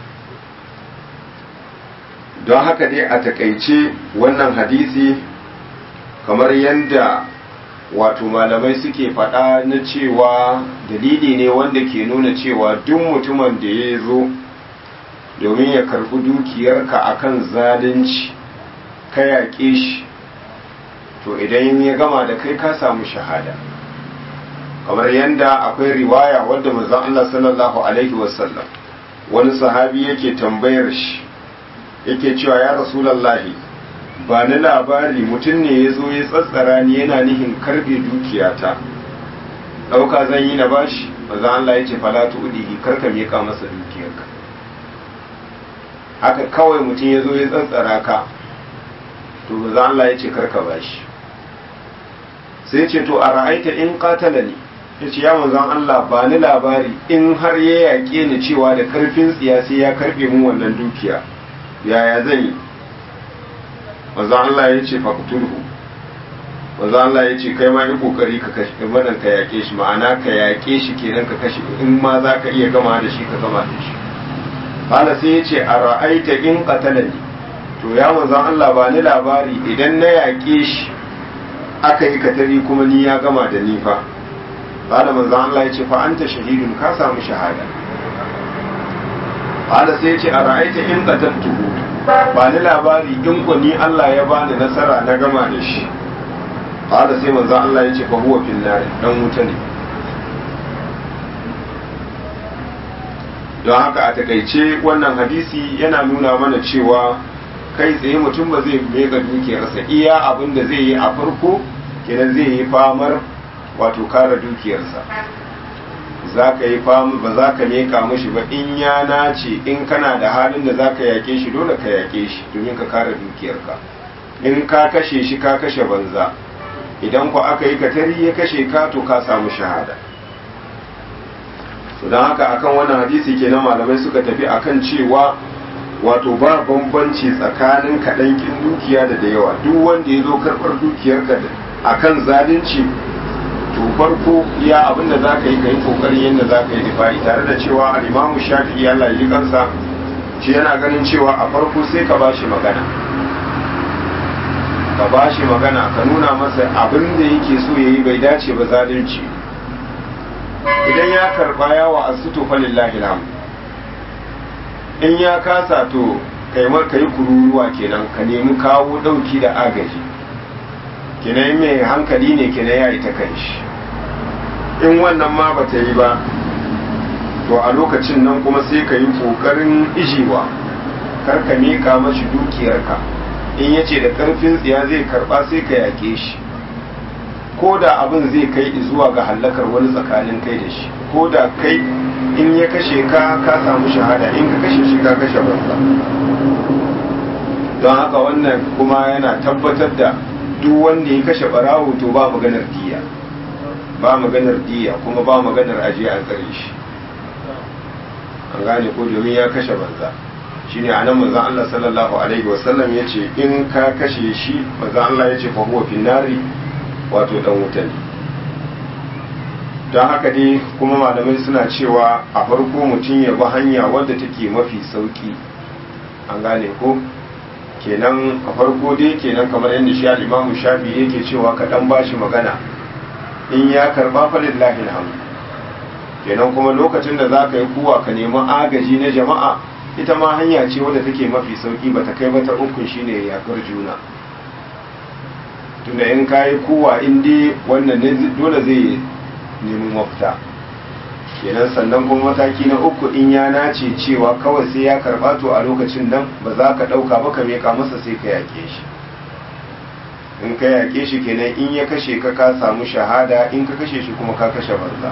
don haka dai a takaice wannan hadisi kamar yadda wato malamai suke faɗa na cewa dalili ne wanda ke nuna cewa duk mutumin da ya zo domin ya karɓi dukiyarka akan zalunci ka yaƙe shi to idan ya gama da kai ka samu shahada kamar yadda akwai riwaya wadda manzon Allah sallallahu alaihi wasallam wani sahabi yake tambayar shi yake cewa ya rasulallahi ba ni labari mutum ne ya zo ya tsatsara ni yana nihin karbe dukiyata ɗauka zan yi na bashi manzon Allah ya ce falatu udihi karka miƙa masa dukiyarka haka kawai mutum ya zo ya tsatsara ka to manzon Allah ya ce karka bashi sai ce to a ra'aita in qatala ni ya ce ya manzon Allah ba ni labari in har ya yaƙe ni cewa da karfin tsiya sai ya karɓe mun wannan dukiya yaya zan yi manzon Allah ya ce faqtulhu manzon Allah ya ce kai ma yi kokari ka kashe wannan ka yaƙe shi ma'ana ka yaƙe shi kenan ka kashe in ma za ka iya gama da shi ka gama da shi Bala sai ya ce a ra'aita in qatalani to ya manzon Allah ba ni labari idan na yaƙe shi aka yi katari kuma ni ya gama da ni fa qala manzon Allah ya ce fa anta shahidun ka samu shahada qala sai ya ce a ra'aita in qataltuhu ba ni labari in ku ni Allah ya bani nasara na gama da shi qala sai manzon Allah ya ce fa huwa fil nar dan wuta ne don haka a takaice wannan hadisi yana nuna mana cewa kai tsaye mutum ba zai mega dukiyarsa iya abin da zai yi a farko kenan zai yi famar wato kare dukiyarsa za ka yi fama ba za ka meka mashi ba in ya nace in kana da halin da za ka yake shi dole ka yake shi domin ka kare dukiyarka in ka kashe shi ka kashe banza idan ku aka yi katari ya kashe ka to ka samu shahada don haka akan wannan hadisi kenan malamai suka tafi akan cewa wato ba bambanci tsakanin kaɗan kin dukiya da da yawa duk wanda ya zo karɓar dukiyarka a kan zalunci to farko iya abin da za ka yi ka yi ƙoƙarin yadda za ka yi difa'i tare da cewa al'imamu shafi'i Allah ya ji kansa shi yana ganin cewa a farko sai ka ba shi magana ka ba shi magana ka nuna masa abin da yake so ya yi bai dace ba zalunci idan ya karɓa yawa a suto falillahi alhamdu in ya kasa to kaimar ka yi kururuwa kenan ka nemi kawo ɗauki da agaji kenan mai hankali ne kenan ya yi ta kan shi in wannan ma ba ta yi ba to a lokacin nan kuma sai ka yi ƙoƙarin ijiwa kar ka miƙa mashi dukiyarka in ya ce da ƙarfin tsiya zai karɓa sai ka yaƙe shi ko da abin zai kai zuwa ga hallakar wani tsakanin kai da shi ko da kai in ya kashe ka ka samu shahada in ka kashe shi ka kashe banza don haka wannan kuma yana tabbatar da duk wanda ya kashe barawo to ba maganar diya ba maganar diya kuma ba maganar aje a tsare shi an gane ko domin ya kashe banza shine anan manzon Allah sallallahu alaihi wasallam yace in ka kashe shi manzon Allah yace fa huwa finnari wato dan wuta ne don haka dai kuma malamai suna cewa a farko mutum ya bi hanya wadda take mafi sauki an gane ko kenan a farko dai kenan kamar yadda shi al-imamu shafi yake cewa ka dan bashi magana in ya karba fa lillahi alhamdu kenan kuma lokacin da zaka yi kuwa ka nemi agaji na jama'a ita ma hanya ce wadda take mafi sauki bata kai ba ta ukun shine yakar juna tunda in kayi kuwa in dai wannan ne dole zai nemi mafita kenan sannan kuma mataki na uku in ya nace cewa kawai sai ya karba to a lokacin nan ba za ka ɗauka ba ka meka masa sai ka yaƙe shi in ka yaƙe shi kenan in ya kashe ka ka samu shahada in ka kashe shi kuma ka kashe banza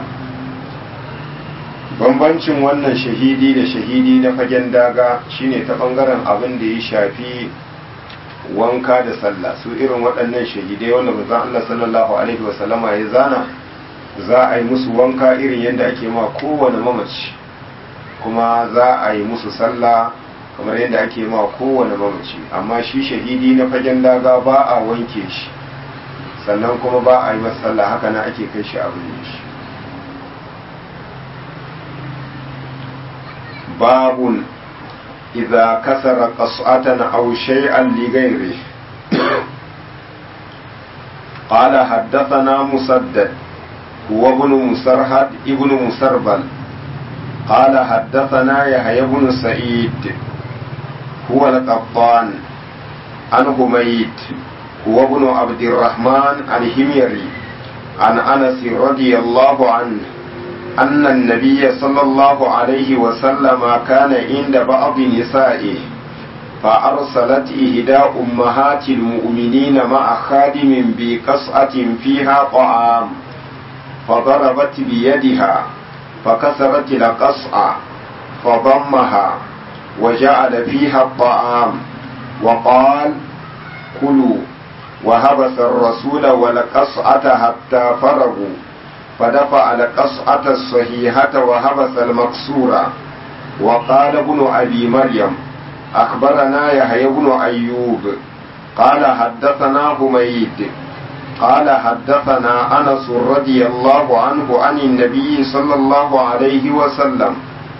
bambancin wannan shahidi da shahidi na fagen daga shine ta bangaren abin da ya shafi wanka da sallah su irin waɗannan shahidai wanda manzon Allah sallallahu alaihi wasallama ya zana za a yi musu wanka irin yadda ake ma kowane mamaci kuma za a yi musu sallah kamar yadda ake ma kowane mamaci amma shi shahidi na fagen daga ba a wanke shi sannan kuma ba a yi masa sallah haka na ake kai shi abin shi باب إذا كسر قصعة أو شيئا لغيره قال حدثنا مسدد هو ابن مسرهد ابن مسربل قال حدثنا يحيى بن سعيد هو القطان عن حميد هو ابن عبد الرحمن الهميري عن انس رضي الله عنه ان النبي صلى الله عليه وسلم كان عند بعض نسائه فارسلت احدى امهات المؤمنين مع خادم بقصعه فيها طعام فضربت بيدها فكسرت القصعه فضمها وجعل فيها الطعام وقال كلوا وهبس الرسول والقصعة حتى فرغوا فدفع القصعة الصحيحة وهبس المكسورة وقال ابن أبي مريم أخبرنا يحيى بن أيوب قال حدثنا حميد قال حدثنا أنس رضي الله عنه عن النبي صلى الله عليه وسلم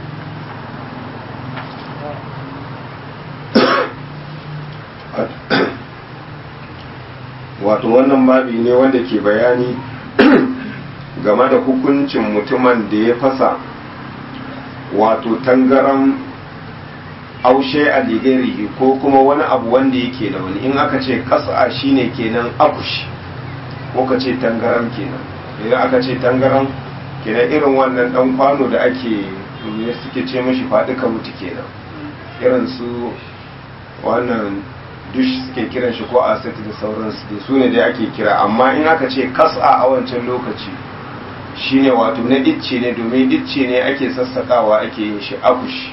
wato wannan babi ne wanda ke bayani game da hukuncin mutumin da ya fasa wato tangaran aushe a ligarihi ko kuma wani abu wanda yake da wani in aka ce kasa shine kenan akush ko ka ce tangaran kenan idan aka ce tangaran kenan irin wannan dan kwano da ake ne suke ce mashi faɗi ka mutu kenan irin su wannan dush suke kiran shi ko asset da sauransu da su ne dai ake kira amma in aka ce kasa a wancan lokaci shine wato na icce ne domin icce ne ake sassakawa ake yin shi akush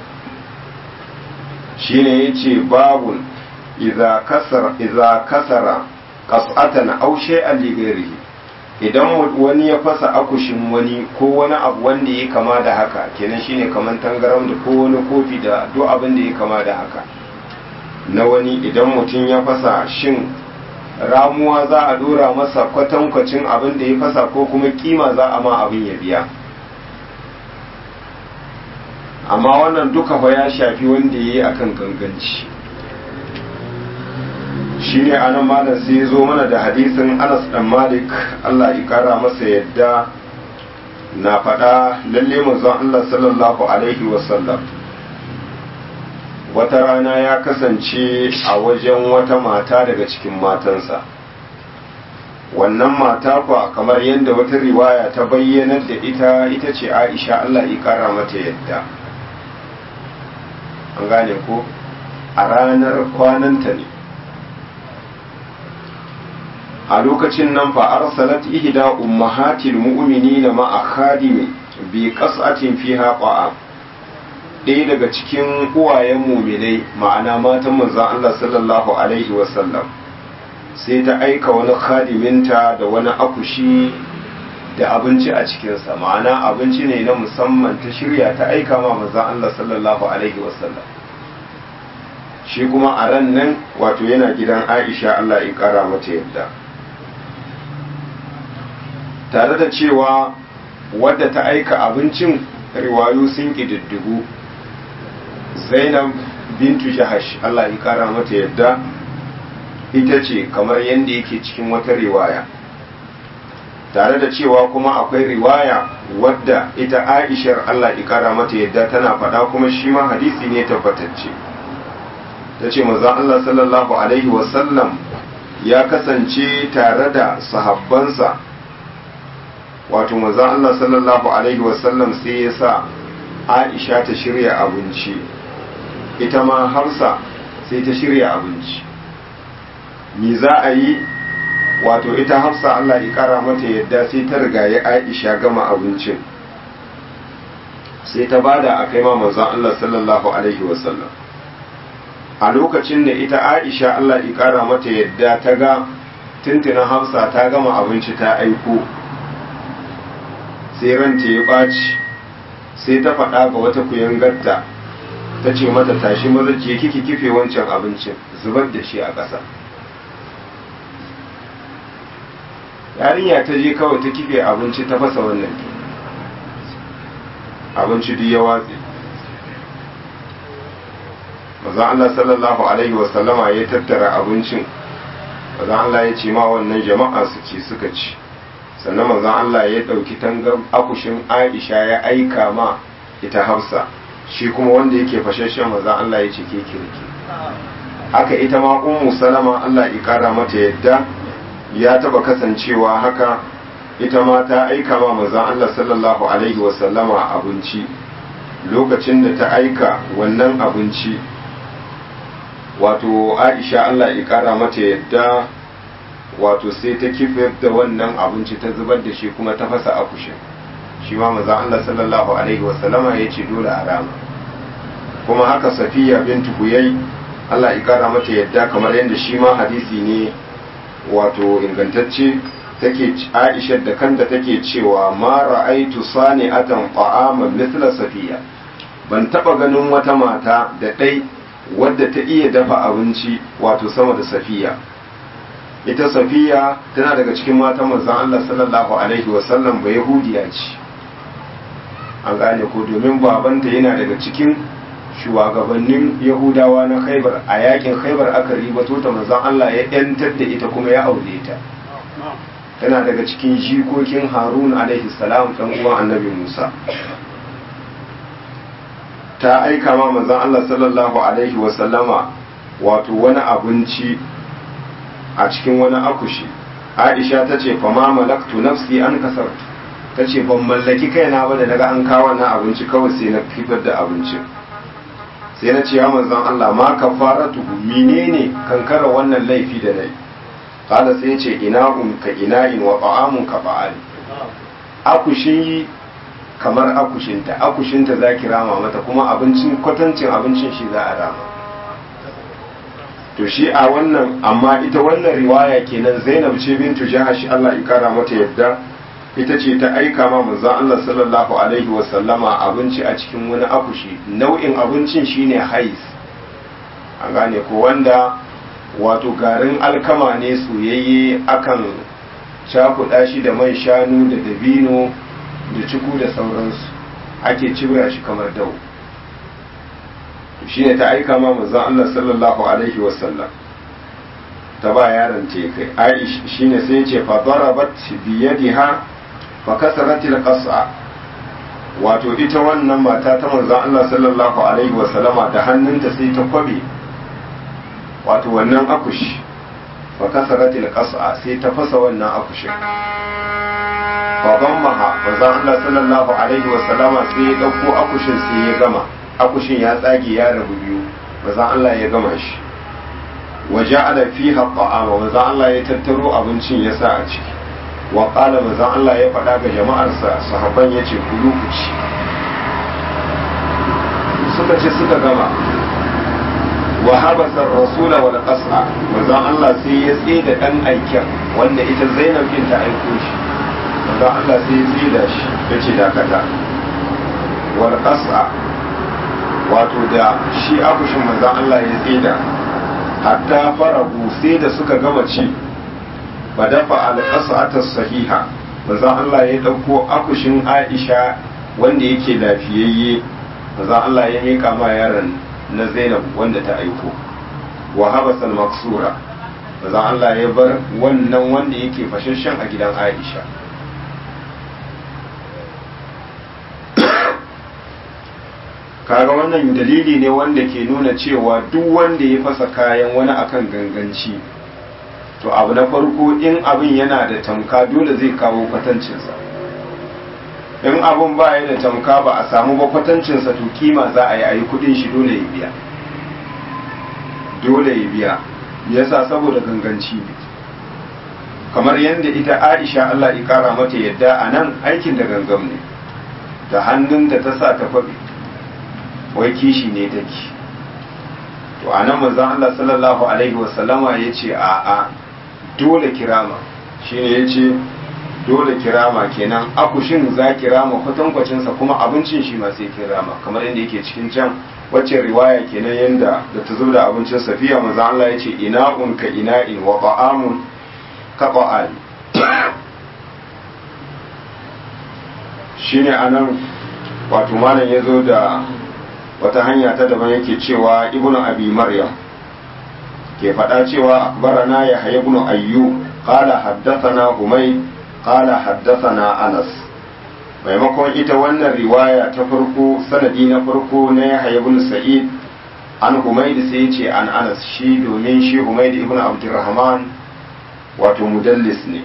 shine yace babun idza kasara idza kasara qas'atan aw shay'an li ghairihi idan wani ya fasa akushin wani ko wani abu wanda ya kama da haka kenan shine kaman tangaram da ko wani kofi da duk abin da ya kama da haka na wani idan mutum ya fasa shin ramuwa za a dora masa kwatankwacin abin da ya fasa ko kuma kima za a ma abin ya biya amma wannan duka fa ya shafi wanda ya yi akan ganganci shi ne anan malam sai ya zo mana da hadisin anas dan malik allah ya kara masa yadda na faɗa lalle manzon allah sallallahu alaihi wasallam wata rana ya kasance a wajen wata mata daga cikin matansa wannan mata kuwa kamar yadda wata riwaya ta bayyanar da ita ita ce aisha allah ya kara mata yadda an gane ko a ranar kwananta ne a lokacin nan fa arsalat ihda ummahatil mu'minina ma'a khadimi bi qas'atin fiha qa'am ɗaya daga cikin uwayen muminai ma'ana matan manzan Allah sallallahu Alaihi wasallam sai ta aika wani khadiminta da wani akushi da abinci a cikinsa ma'ana abinci ne na musamman ta shirya ta aika ma manzan Allah sallallahu Alaihi wasallam shi kuma a ran nan wato yana gidan aisha Allah ya kara mata yadda tare da cewa wadda ta aika abincin riwayo sun ƙididdigu zainab bintu jahash Allah ya kara mata yadda ita ce kamar yadda yake cikin wata riwaya tare da cewa kuma akwai riwaya wadda ita aishar Allah ya kara mata yadda tana faɗa kuma shi ma hadisi ne tabbatacce ta ce mazan Allah sallallahu alaihi wasallam ya kasance tare da sahabbansa wato mazan Allah sallallahu alaihi wasallam sai ya sa aisha ta shirya abinci ita ma harsa sai ta shirya abinci ni za a yi wato ita hafsa Allah ya kara mata yadda sai ta riga ya aisha gama abincin sai ta bada a kai ma manzon Allah sallallahu alaihi wasallam a lokacin da ita aisha Allah ya kara mata yadda ta ga tuntunan hafsa ta gama abinci ta aiko sai ranta ya ɓaci sai ta faɗa ga wata kuyangarta ta ce mata tashi maza je kiki kife wancan abincin zubar da shi a ƙasa yarinya ta je kawai ta kife abinci ta fasa wannan abinci duk ya watse manzon Allah sallallahu alaihi wasallama ya tattara abincin manzon Allah ya ce ma wannan jama'a su ci suka ci sannan manzon Allah ya ɗauki tangar akushin Aisha ya aika ma ita Hafsa shi kuma wanda yake fashashen manzon Allah ya ce ke kirki haka ita ma ummu salama Allah ya kara mata yadda ya taba kasancewa haka ita ma ta aika ma manzon Allah sallallahu alaihi wasallama abinci lokacin da ta aika wannan abinci wato Aisha Allah ya kara mata yadda wato sai ta kifar da wannan abinci ta zubar da shi kuma ta fasa akushin shi ma manzon Allah sallallahu alaihi wasallama ya ce dole a rama kuma haka Safiya bintu Huyai Allah ya kara mata yadda kamar yadda shi ma hadisi ne wato ingantacce take Aisha da kanta take cewa ma ra'aitu sani'atan ta'aman mithla safiya ban taba ganin wata mata da dai wadda ta iya dafa abinci wato sama da safiya ita safiya tana daga cikin matan manzon Allah sallallahu alaihi wasallam ba yahudiya ce an gane ko domin babanta yana daga cikin shugabannin yahudawa na khaibar a yakin khaibar aka ribato ta manzon Allah ya yantar da ita kuma ya aure ta tana daga cikin jikokin harun alaihi salam dan uwan annabi musa ta aika ma manzon Allah sallallahu alaihi wa sallama wato wani abinci a cikin wani akushi aisha ta ce fa ma malaktu nafsi an kasartu ta ce ban mallaki kaina ba da naga an kawo wannan abinci kawai sai na fitar da abincin sai na ce ya manzon Allah ma kafaratuhu menene kankara wannan laifi da nayi kada sai ce ina'un ka ina'in wa ta'amun ka fa'ali akushin kamar akushinta akushinta za ki rama mata kuma abincin kwatancin abincin shi za a rama to shi a wannan amma ita wannan riwaya kenan Zainab ce bintu Jahash Allah ya kara mata yadda ita ce ta aika ma manzon Allah sallallahu alaihi wa sallama abinci a cikin wani akushi nau'in abincin shine hais an gane ko wanda wato garin alkama ne soyayye akan cakuɗa shi da man shanu da dabino da ciku da sauransu ake cibra shi kamar dau shi ne ta aika ma manzon Allah sallallahu alaihi wa sallam ta ba yaron ta kai aish shine sai ce fa darabat bi yadiha fa kasaratil qas'a wato ita wannan mata ta manzon Allah sallallahu alaihi wa sallama da hannunta sai ta kwabe wato wannan akushi fa kasaratil qas'a sai ta fasa wannan akushin fa dammaha manzon Allah sallallahu alaihi wa sallama sai ya dauko akushin sai ya gama akushin ya tsage ya rabu biyu manzon Allah ya gama shi wa ja'ala fiha ta'ama manzon Allah ya tattaro abincin ya sa a ciki wa qala manzon Allah ya faɗa ga jama'arsa sahabban yace kulu ku ci suka ce suka gama wa habasa rasula wal qas'a manzon Allah sai ya tsaye da dan aikin wanda ita Zainab bin ta aiko shi manzon Allah sai ya tsaye da shi yace dakata wal qas'a wato da shi akushin manzon Allah ya tsaye da hatta farahu sai da suka gama ci ba dafa al qas'ata sahiha manzon Allah ya dauko akushin Aisha wanda yake lafiyayye manzon Allah ya mika ma yaron na zainab wanda ta aiko wa habasal maksura manzon Allah ya bar wannan wanda yake fashashen a gidan Aisha kaga wannan dalili ne wanda ke nuna cewa duk wanda ya fasa kayan wani akan ganganci to abu na farko in abin yana da tamka dole zai kawo kwatancinsa in abun ba ya da tamka ba a samu ba kwatancinsa to kima za a yi a yi kudin shi dole ya biya dole ya biya yasa saboda ganganci ne kamar yadda ita aisha Allah ya kara mata yadda a nan aikin da gangam ne da hannun da ta sa ta faɗi wai kishi ne take to a nan manzon Allah sallallahu alaihi wasallama ya ce a a dole kirama shine ya ce dole kirama kenan akushin za kirama kwatankwacinsa kuma abincin shi ma sai kirama kamar yadda yake cikin can wacce riwaya kenan yadda da ta zo da abincin safiya maza Allah ya ce ina'un ka ina'in wa ba'amun ka ba'al shine anan wato malam ya zo da wata hanya ta daban yake cewa ibnu abi maryam ke faɗa cewa akbarana ya haya ibnu ayyu qala haddathana humay qala haddathana anas maimakon ita wannan riwaya ta farko sanadi na farko na ya haya ibnu sa'id an humayd sai ce an anas shi domin shi humayd ibnu abdurrahman wato mudallis ne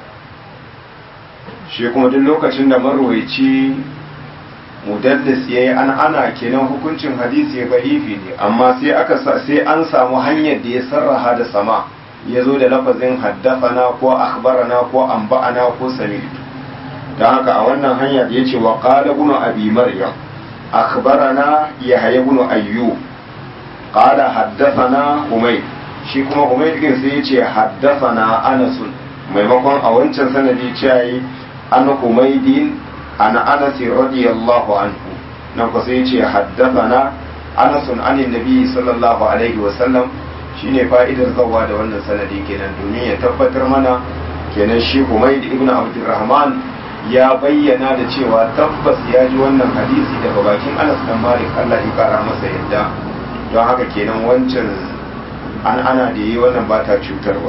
shi kuma duk lokacin da marwaici mudallis ya yi an ana kenan hukuncin hadisi ya ba'ifi ne amma sai aka sai an samu hanyar da ya sarraha da sama ya zo da lafazin haddafana ko akhbarana ko anba'ana ko sami'tu don haka a wannan hanya da ya ce wa qala ibn abi maryam akhbarana yahya ibn ayyub qala haddathana humayd shi kuma humayd din sai ya ce haddathana anas maimakon a wancan sanadi ce an humaydin ana anas radiyallahu anhu nan ko sai ce haddathana anas an annabi sallallahu alaihi wa sallam shine fa'idar zawa da wannan sanadi kenan domin ya tabbatar mana kenan shi Humayd ibn Abdurrahman ya bayyana da cewa tabbas ya ji wannan hadisi daga bakin Anas dan Malik Allah ya kara masa yadda don haka kenan wancan an ana da yi wannan ba ta cutarwa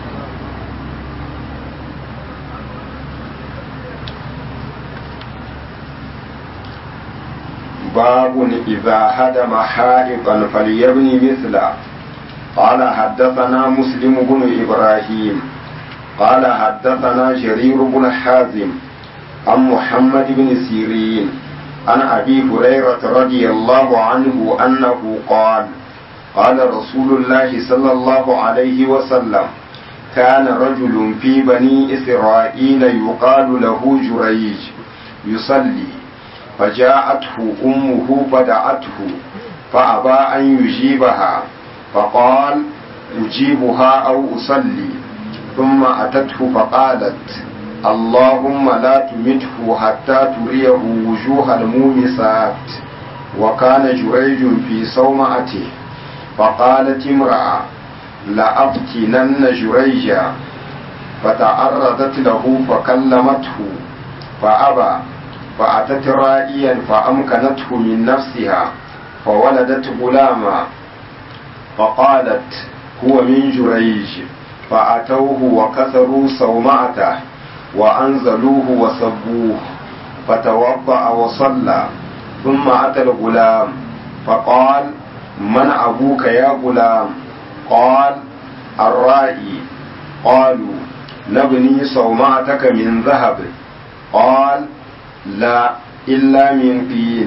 باب إذا هدم حائطا فليبني مثله قال حدثنا مسلم بن إبراهيم قال حدثنا جرير بن حازم عن محمد بن سيرين عن أبي هريرة رضي الله عنه أنه قال قال رسول الله صلى الله عليه وسلم كان رجل في بني إسرائيل يقال له جريج يصلي فجاءته أمه فدعته فأبى أن يجيبها فقال أجيبها أو أصلي ثم أتته فقالت اللهم لا تمته حتى تريه وجوه المومسات وكان جريج في صومعته فقالت امرأة لأفتنن جريجا فتعرضت له فكلمته فأبى فأتت رائيا فأمكنته من نفسها فولدت غلاما فقالت هو من جريج فأتوه وكسروا صومعته وأنزلوه وسبوه فتوضأ وصلى ثم أتى الغلام فقال من أبوك يا غلام قال الرائي قالوا نبني صومعتك من ذهب قال لا illa min tin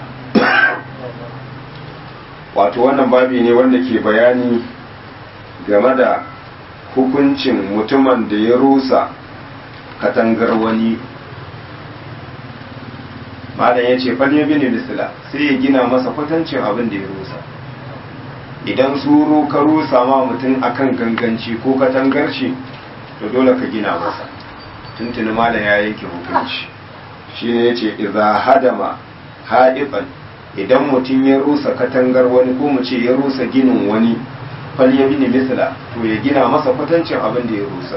wato wannan babi ne wanda ke bayani game da hukuncin mutumin da ya rusa katangar wani malam ya ce falle bini misila sai ya gina masa kwatancin abin da ya rusa idan suru ka rusa ma mutum akan ganganci ko katangar shi to dole ka gina masa tuntuni malam ya yanke hukunci shi ne ya ce iza hadama haɗiɓan idan mutum ya rusa katangar wani ko mu ce ya rusa ginin wani fal ya bini misla to ya gina masa kwatancin abin da ya rusa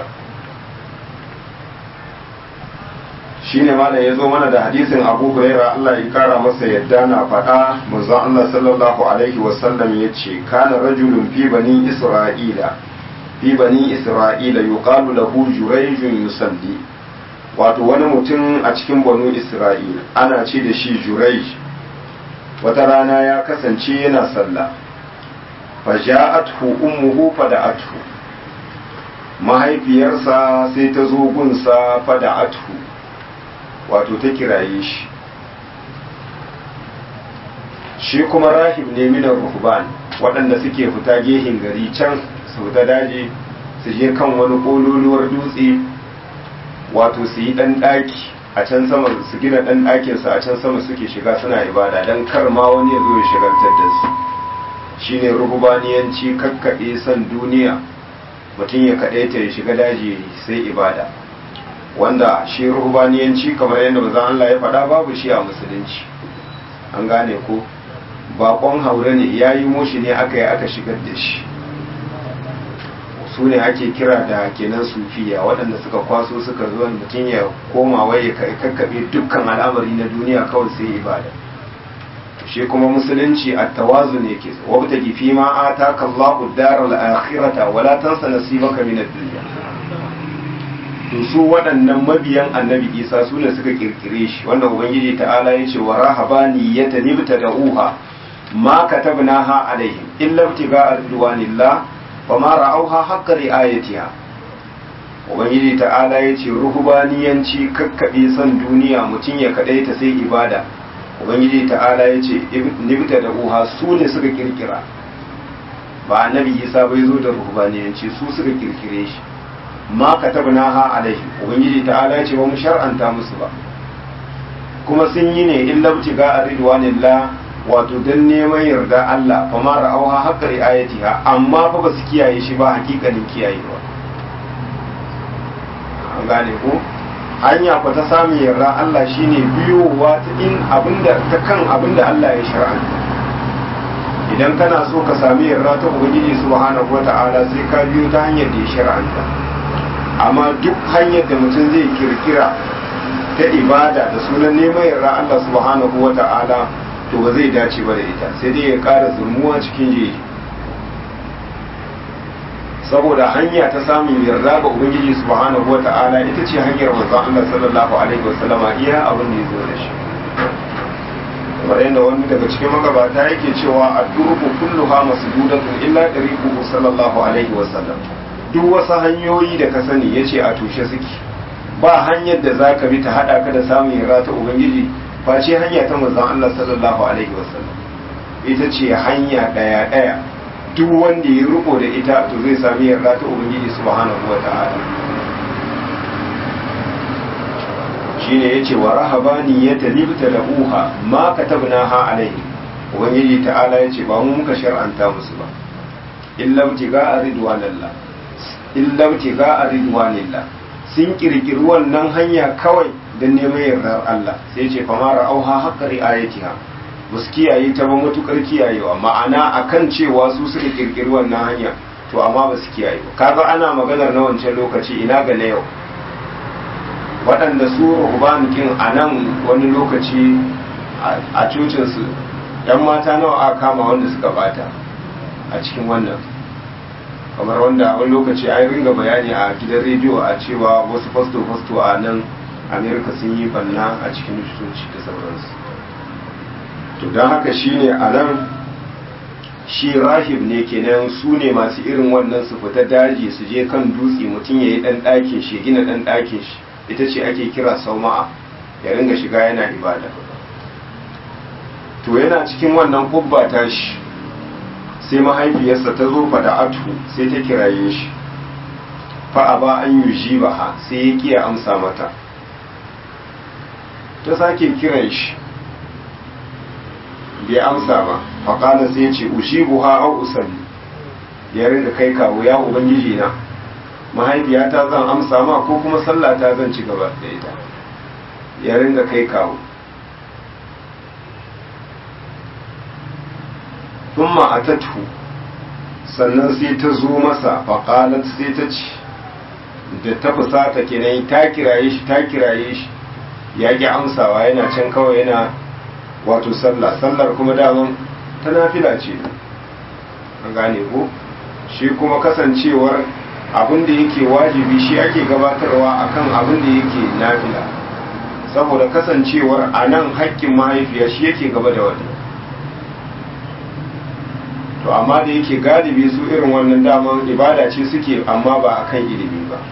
shi ne mana ya zo mana da hadisin abu huraira Allah ya kara masa yadda na faɗa manzon Allah sallallahu alaihi wasallam ya ce kana rajulun fi bani isra'ila fi bani isra'ila yuqalu lahu jurayjun yusalli wato wani mutum a cikin banu isra'ila ana ce da shi jurai wata rana ya kasance yana sallah faja'athu ummuhu fada'athu mahaifiyarsa sai ta zo gunsa fada'athu wato ta kiraye shi shi kuma rahib ne minar ruhban waɗanda suke fita gehin gari can su ta daji su je kan wani ƙololuwar dutse wato su yi ɗan ɗaki a can sama su gina ɗan ɗakinsu a can sama suke shiga suna ibada don kar ma wani ya zo ya shigantar da su shine rububaniyanci kakkaɓe son duniya mutum ya kaɗaita ya shiga daji sai ibada wanda shi rububaniyanci kamar yadda bazan Allah ya faɗa babu shi a musulunci an gane ko baƙon haure ne ya yi moshi ne aka yi aka shigar da shi su ne ake kira da kenan sufiya waɗanda suka kwaso suka zo mutum ya koma wai ya kakkaɓe dukkan al'amari na duniya kawai sai ibada shi kuma musulunci at-tawazu ne ke wabta fi ma ataka Allahu ad-daral akhirata wala tansa nasibaka min ad-dunya to su waɗannan mabiyan annabi Isa su ne suka kirkire shi wanda ubangiji ta'ala ya ce wa rahabani yatanibta da uha ma katabnaha alaihim illa ibtiga'a ridwanillah wa ma ra'awha haqqa ri'ayatiha ubangiji ta'ala ya ce ruhubaniyanci kakkaɓe son duniya mutum ya kaɗai ta sai ibada ubangiji ta'ala ya ce nibta da uha su ne suka kirkira ba annabi isa bai zo da ruhubaniyanci su suka kirkire shi ma katabna ha alaihi ubangiji ta'ala ya ce ba mu shar'anta musu ba kuma sun yi ne in labti ga a ridwanillah wato don neman yarda Allah fa ma ra'auha haqqa ri'ayatiha amma fa ba su kiyaye shi ba hakikanin kiyayewa an gane ko hanya ku ta samun yarda Allah shine biyowa ta in abinda ta kan abinda Allah ya shar'anta idan kana so ka sami yarda ta ubangiji subhanahu wata'ala sai ka biyo ta hanyar da ya shar'anta amma duk hanyar da mutum zai kirkira ta ibada da sunan neman yarda Allah subhanahu wata'ala to ba zai dace ba da ita sai dai ya ƙara zurmuwa cikin jeji saboda hanya ta samun yarda ga ubangiji subhanahu wa ta'ala ita ce hanyar manzon Allah sallallahu alaihi wasallama iya abin da ya zo da shi kamar yadda wani daga cikin magabata yake cewa ad-durbu kulluha masdudatun illa tariquhu sallallahu alaihi wasallam duk wasu hanyoyi da ka sani yace a tushe suke ba hanyar da zaka bi ta hada ka da samun yarda ta ubangiji face hanya ta manzon Allah sallallahu alaihi wasallam ita ce hanya daya daya duk wanda ya riko da ita to zai sami yarda ta ubangiji subhanahu wa ta'ala shine yace wa rahabani ya talibta da uha ma katabnaha alaihi ubangiji ta'ala yace ba mu muka shar'anta musu ba illa tiga ridwanillah illa tiga ridwanillah sun kirkiri wannan hanya kawai don neman yardar Allah sai ce fa ma ra'auha haqqa ri'ayatiha ba su kiyaye ta ba matukar kiyayewa ma'ana akan cewa su suka kirkiri wannan hanya to amma ba su kiyaye ba kaga ana maganar na wancan lokaci ina ga na yau waɗanda su rubanikin a nan wani lokaci a cocinsu yan mata nawa aka kama wanda suka bata a cikin wannan kamar wanda wani lokaci an ringa bayani a gidan rediyo a cewa wasu fasto-fasto a nan amerika sun yi banna a cikin coci da sauransu to don haka shine a nan shi rahib ne kenan su ne masu irin wannan su fita daji su je kan dutse mutum ya yi ɗan ɗakin shi gina ɗan ɗakin shi ita ce ake kira sauma'a ya ringa shiga yana ibada to yana cikin wannan kubba ta shi sai mahaifiyarsa ta zo fada atu sai ta kiraye shi fa'a ba an yi ji ba sai ya kiya amsa mata ta sake kiran shi bai amsa ba faƙala sai ce ushibu ha au usalli ya ringa kai kawo ya ubangiji na mahaifiyata zan amsa ma ko kuma sallata zan ci gaba da ita ya ringa kai kawo thumma atatu sannan sai ta zo masa faƙalat sai ta ci da ta fusata kenan ta kiraye shi ta kiraye shi ya ƙi amsawa yana can kawai yana wato sallah sallar kuma daman ta nafila ce an gane ko shi kuma kasancewar abin da yake wajibi shi ake gabatarwa akan abin da yake nafila saboda kasancewar a nan haƙƙin mahaifiya shi yake gaba da wani to amma da yake galibi su irin wannan daman ibada ce suke amma ba akan ilimi ba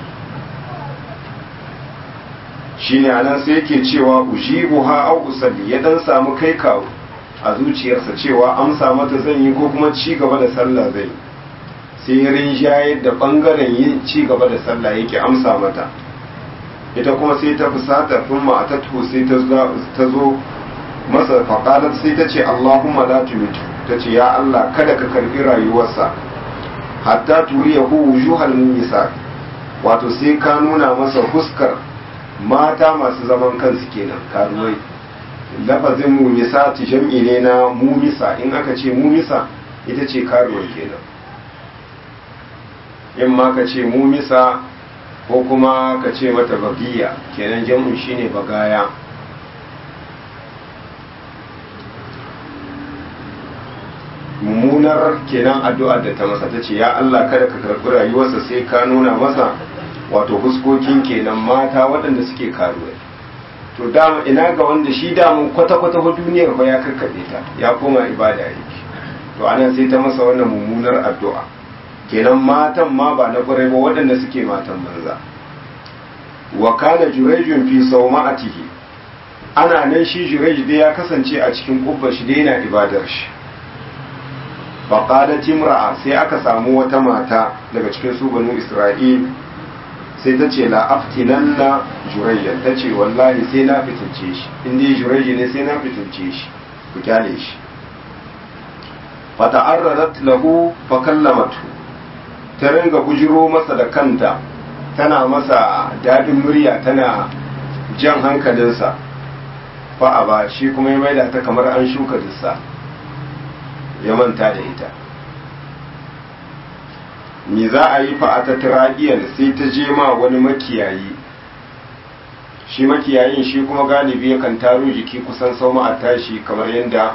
shine anan sai yake cewa ujibuha au usalli ya dan samu kai kawo a zuciyarsa cewa amsa mata zan yi ko kuma ci gaba da sallah zai sai ya rinjayar da bangaren yin ci gaba da sallah yake amsa mata ita kuma sai ta fusata thumma atatu sai ta zo masa faqalat sai ta ce Allahumma la tumitu ta ce ya Allah kada ka karbi rayuwarsa hatta turiyahu wujuhal mumisat wato sai ka nuna masa huskar mata masu zaman kansu kenan karuwai lafazin mumisa jam'i ne na mumisa in aka ce mumisa ita ce karuwar kenan in ma ka ce mumisa ko kuma ka ce mata bagiya kenan jam'in shine bagaya mummunar kenan addu'ar da ta masa ta ce ya Allah kada ka karɓi rayuwarsa sai ka nuna masa wato fuskokin kenan mata waɗanda suke karuwa to dama ina ga wanda shi damun kwata-kwata ba duniyar ba ya karkaɗe ta ya koma ibada yake to anan sai ta masa wannan mummunar addu'a kenan matan ma ba na ƙwarai ba waɗanda suke matan banza wa kana jurejun fi sauma'atihi ana nan shi jurej dai ya kasance a cikin kubba shi dai yana ibadar shi faƙadat imra'a sai aka samu wata mata daga cikin su banu isra'il sai ta ce la'aftinan na jurayya ta ce wallahi sai na fitince shi inda jurayya ne sai na fitince shi ku kyale shi fata'arrarat lahu fa kallamatu ta ringa bujiro masa da kanta tana masa dadin murya tana jan hankalinsa fa a ba shi kuma ya maida ta kamar an shuka dussa ya manta da ita me za a yi fa a tattaragiyan sai ta je ma wani makiyayi shi makiyayin shi kuma galibi yakan taro jiki kusan sau a tashi kamar yadda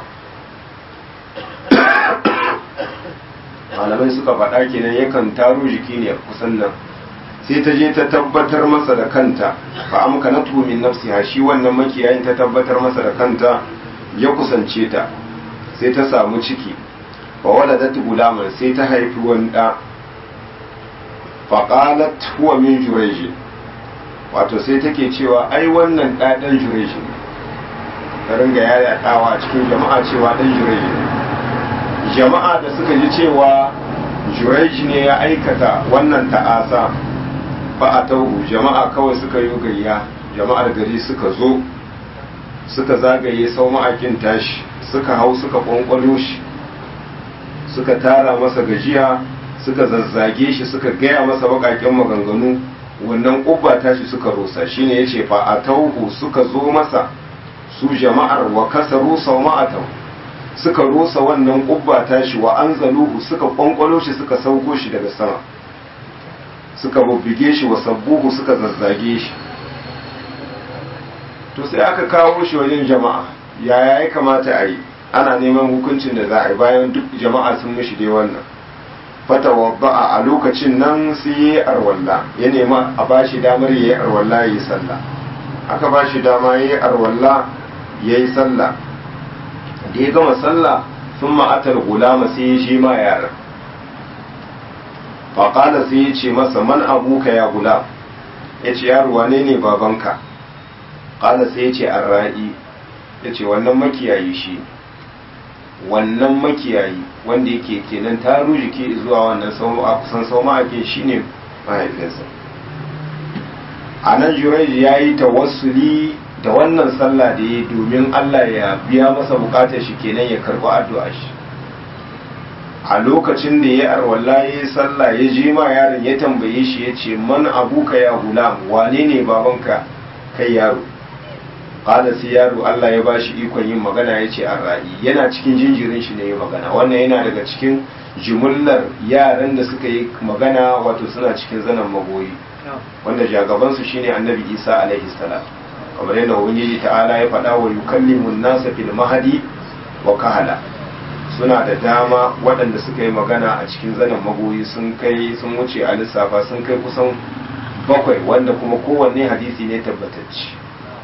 malamai suka faɗa kenan yakan taro jiki ne kusan nan sai ta je ta tabbatar masa da kanta fa amka na min nafsiha shi wannan makiyayin ta tabbatar masa da kanta ya kusance ta sai ta samu ciki fa waladat gulaman sai ta haifi wani ɗa fa qalat huwa min jurayj wato sai take cewa ai wannan ɗa ɗan jurayj ne ta ringa yaya ɗawa cikin jama'a cewa ɗan jurayj ne jama'a da suka ji cewa jurayj ne ya aikata wannan ta'asa ba a tauhu jama'a kawai suka yi gayya jama'ar gari suka zo suka zagaye sau ma'akin tashi suka hau suka kwankwalo shi suka tara masa gajiya suka zazzage shi suka gaya masa bakaken maganganu wannan ƙubba tashi suka rusa shine ya ce fa a tauhu suka zo masa su jama'ar wa kasaru sau ma'atau suka rusa wannan ƙubba tashi wa an zaluhu suka kwankwalo shi suka sauko shi daga sama suka bubbige shi wa sabbuhu suka zazzage shi to sai aka kawo shi wajen jama'a yaya ya kamata a yi ana neman hukuncin da za a yi bayan duk jama'a sun mishi dai wannan fata wadda'a a lokacin nan sai ya yi arwalla ya nema a ba shi damar ya yi arwalla ya yi sallah aka ba shi dama ya yi arwalla ya yi sallah da ya gama sallah sun ma'atar gulama sai ya shi ma yaran faƙala sai ya ce masa man abuka ya gula ya ce yaro wane ne babanka ƙala sai ya ce an ra'i ya ce wannan makiyayi shi wannan makiyayi wanda yake kenan taro jiki zuwa wannan kusan sau ma'akin shi ne mahaifinsa a nan jurai ya yi tawassuli da wannan sallah da ya domin allah ya biya masa bukatar shi kenan ya karɓi addu'a shi a lokacin da ya arwalla ya yi sallah ya je ma yaron ya tambaye shi ya ce man abuka ya gulam wane ne babanka kai yaro kada sai yaro Allah ya bashi ikon yin magana ya ce an ra'i yana cikin jinjirin shi ne ya magana wannan yana daga cikin jimullar yaran da suka yi magana wato suna cikin zanen magoyi wanda jagabansu shine annabi isa alaihi salam kamar yadda ubangiji ta'ala ya faɗa wa yukallimun nasa fil mahadi wa kahala suna da dama waɗanda suka yi magana a cikin zanen magoyi sun kai sun wuce a lissafa sun kai kusan bakwai wanda kuma kowanne hadisi ne tabbatacci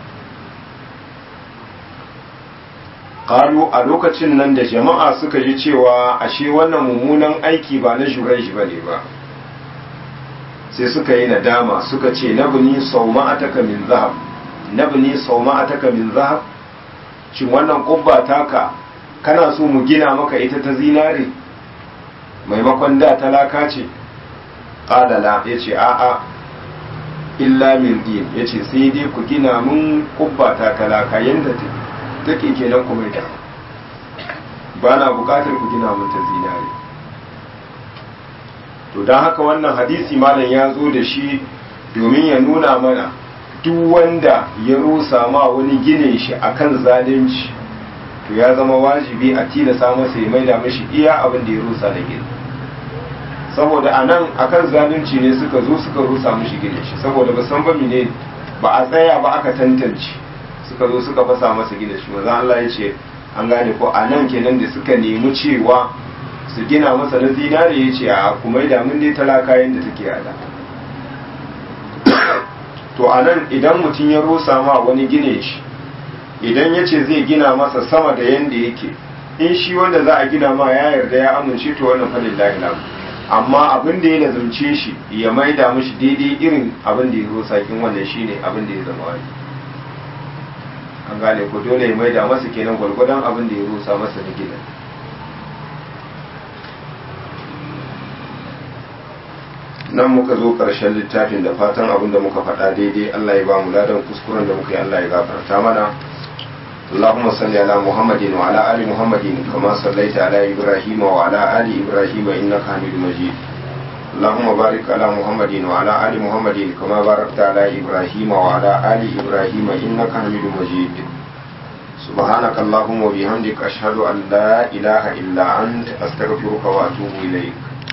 ƙalu a lokacin nan da jama'a suka ji cewa ashe wannan mummunan aiki ba na jurai ba ne ba sai suka yi nadama suka ce nabni sauma'ataka min zahab nabni sauma'ataka min zahab shin wannan kubba taka kana so mu gina maka ita ta zinare maimakon da talaka ce ƙadala ya ce a'a illa min din ya ce sai dai ku gina mun kubba ta talaka yadda take kenan kuma ita ba na buƙatar ku gina mun ta zinare to don haka wannan hadisi malam ya zo da shi domin ya nuna mana duk wanda ya rusa ma wani ginin shi akan zalunci to ya zama wajibi a tilasa masa ya maida mashi iya abin da ya rusa da gini saboda a nan akan zalunci ne suka zo suka rusa mashi ginin shi saboda ba san ba ne ba a tsaya ba aka tantance suka zo suka fasa masa ginin shi manzon Allah ya ce an gane ko a nan kenan da suka nemi cewa su gina masa na zinare ya ce a kuma da mun dai talaka yadda take yada to a nan idan mutum ya rusa ma wani gine shi idan ya ce zai gina masa sama da yadda yake in shi wanda za a gina ma ya yarda ya amince to wannan falin lahilam amma abin da ya lazumce shi ya maida mishi daidai irin abin da ya rusa kin wannan shine abin da ya zama wani an gane ko dole ya maida masa kenan gwargwadon abin da ya rusa masa da gina nan muka zo ƙarshen littafin da fatan abin da muka faɗa daidai Allah ya ba mu ladan kuskuren da muka yi Allah ya gafarta mana اللهم صل على محمد وعلى آل محمد كما صليت على إبراهيم وعلى آل إبراهيم إنك حميد مجيد اللهم بارك على محمد وعلى آل محمد كما باركت على إبراهيم وعلى آل إبراهيم إنك حميد مجيد سبحانك اللهم وبحمدك أشهد أن لا إله إلا أنت أستغفرك وأتوب إليك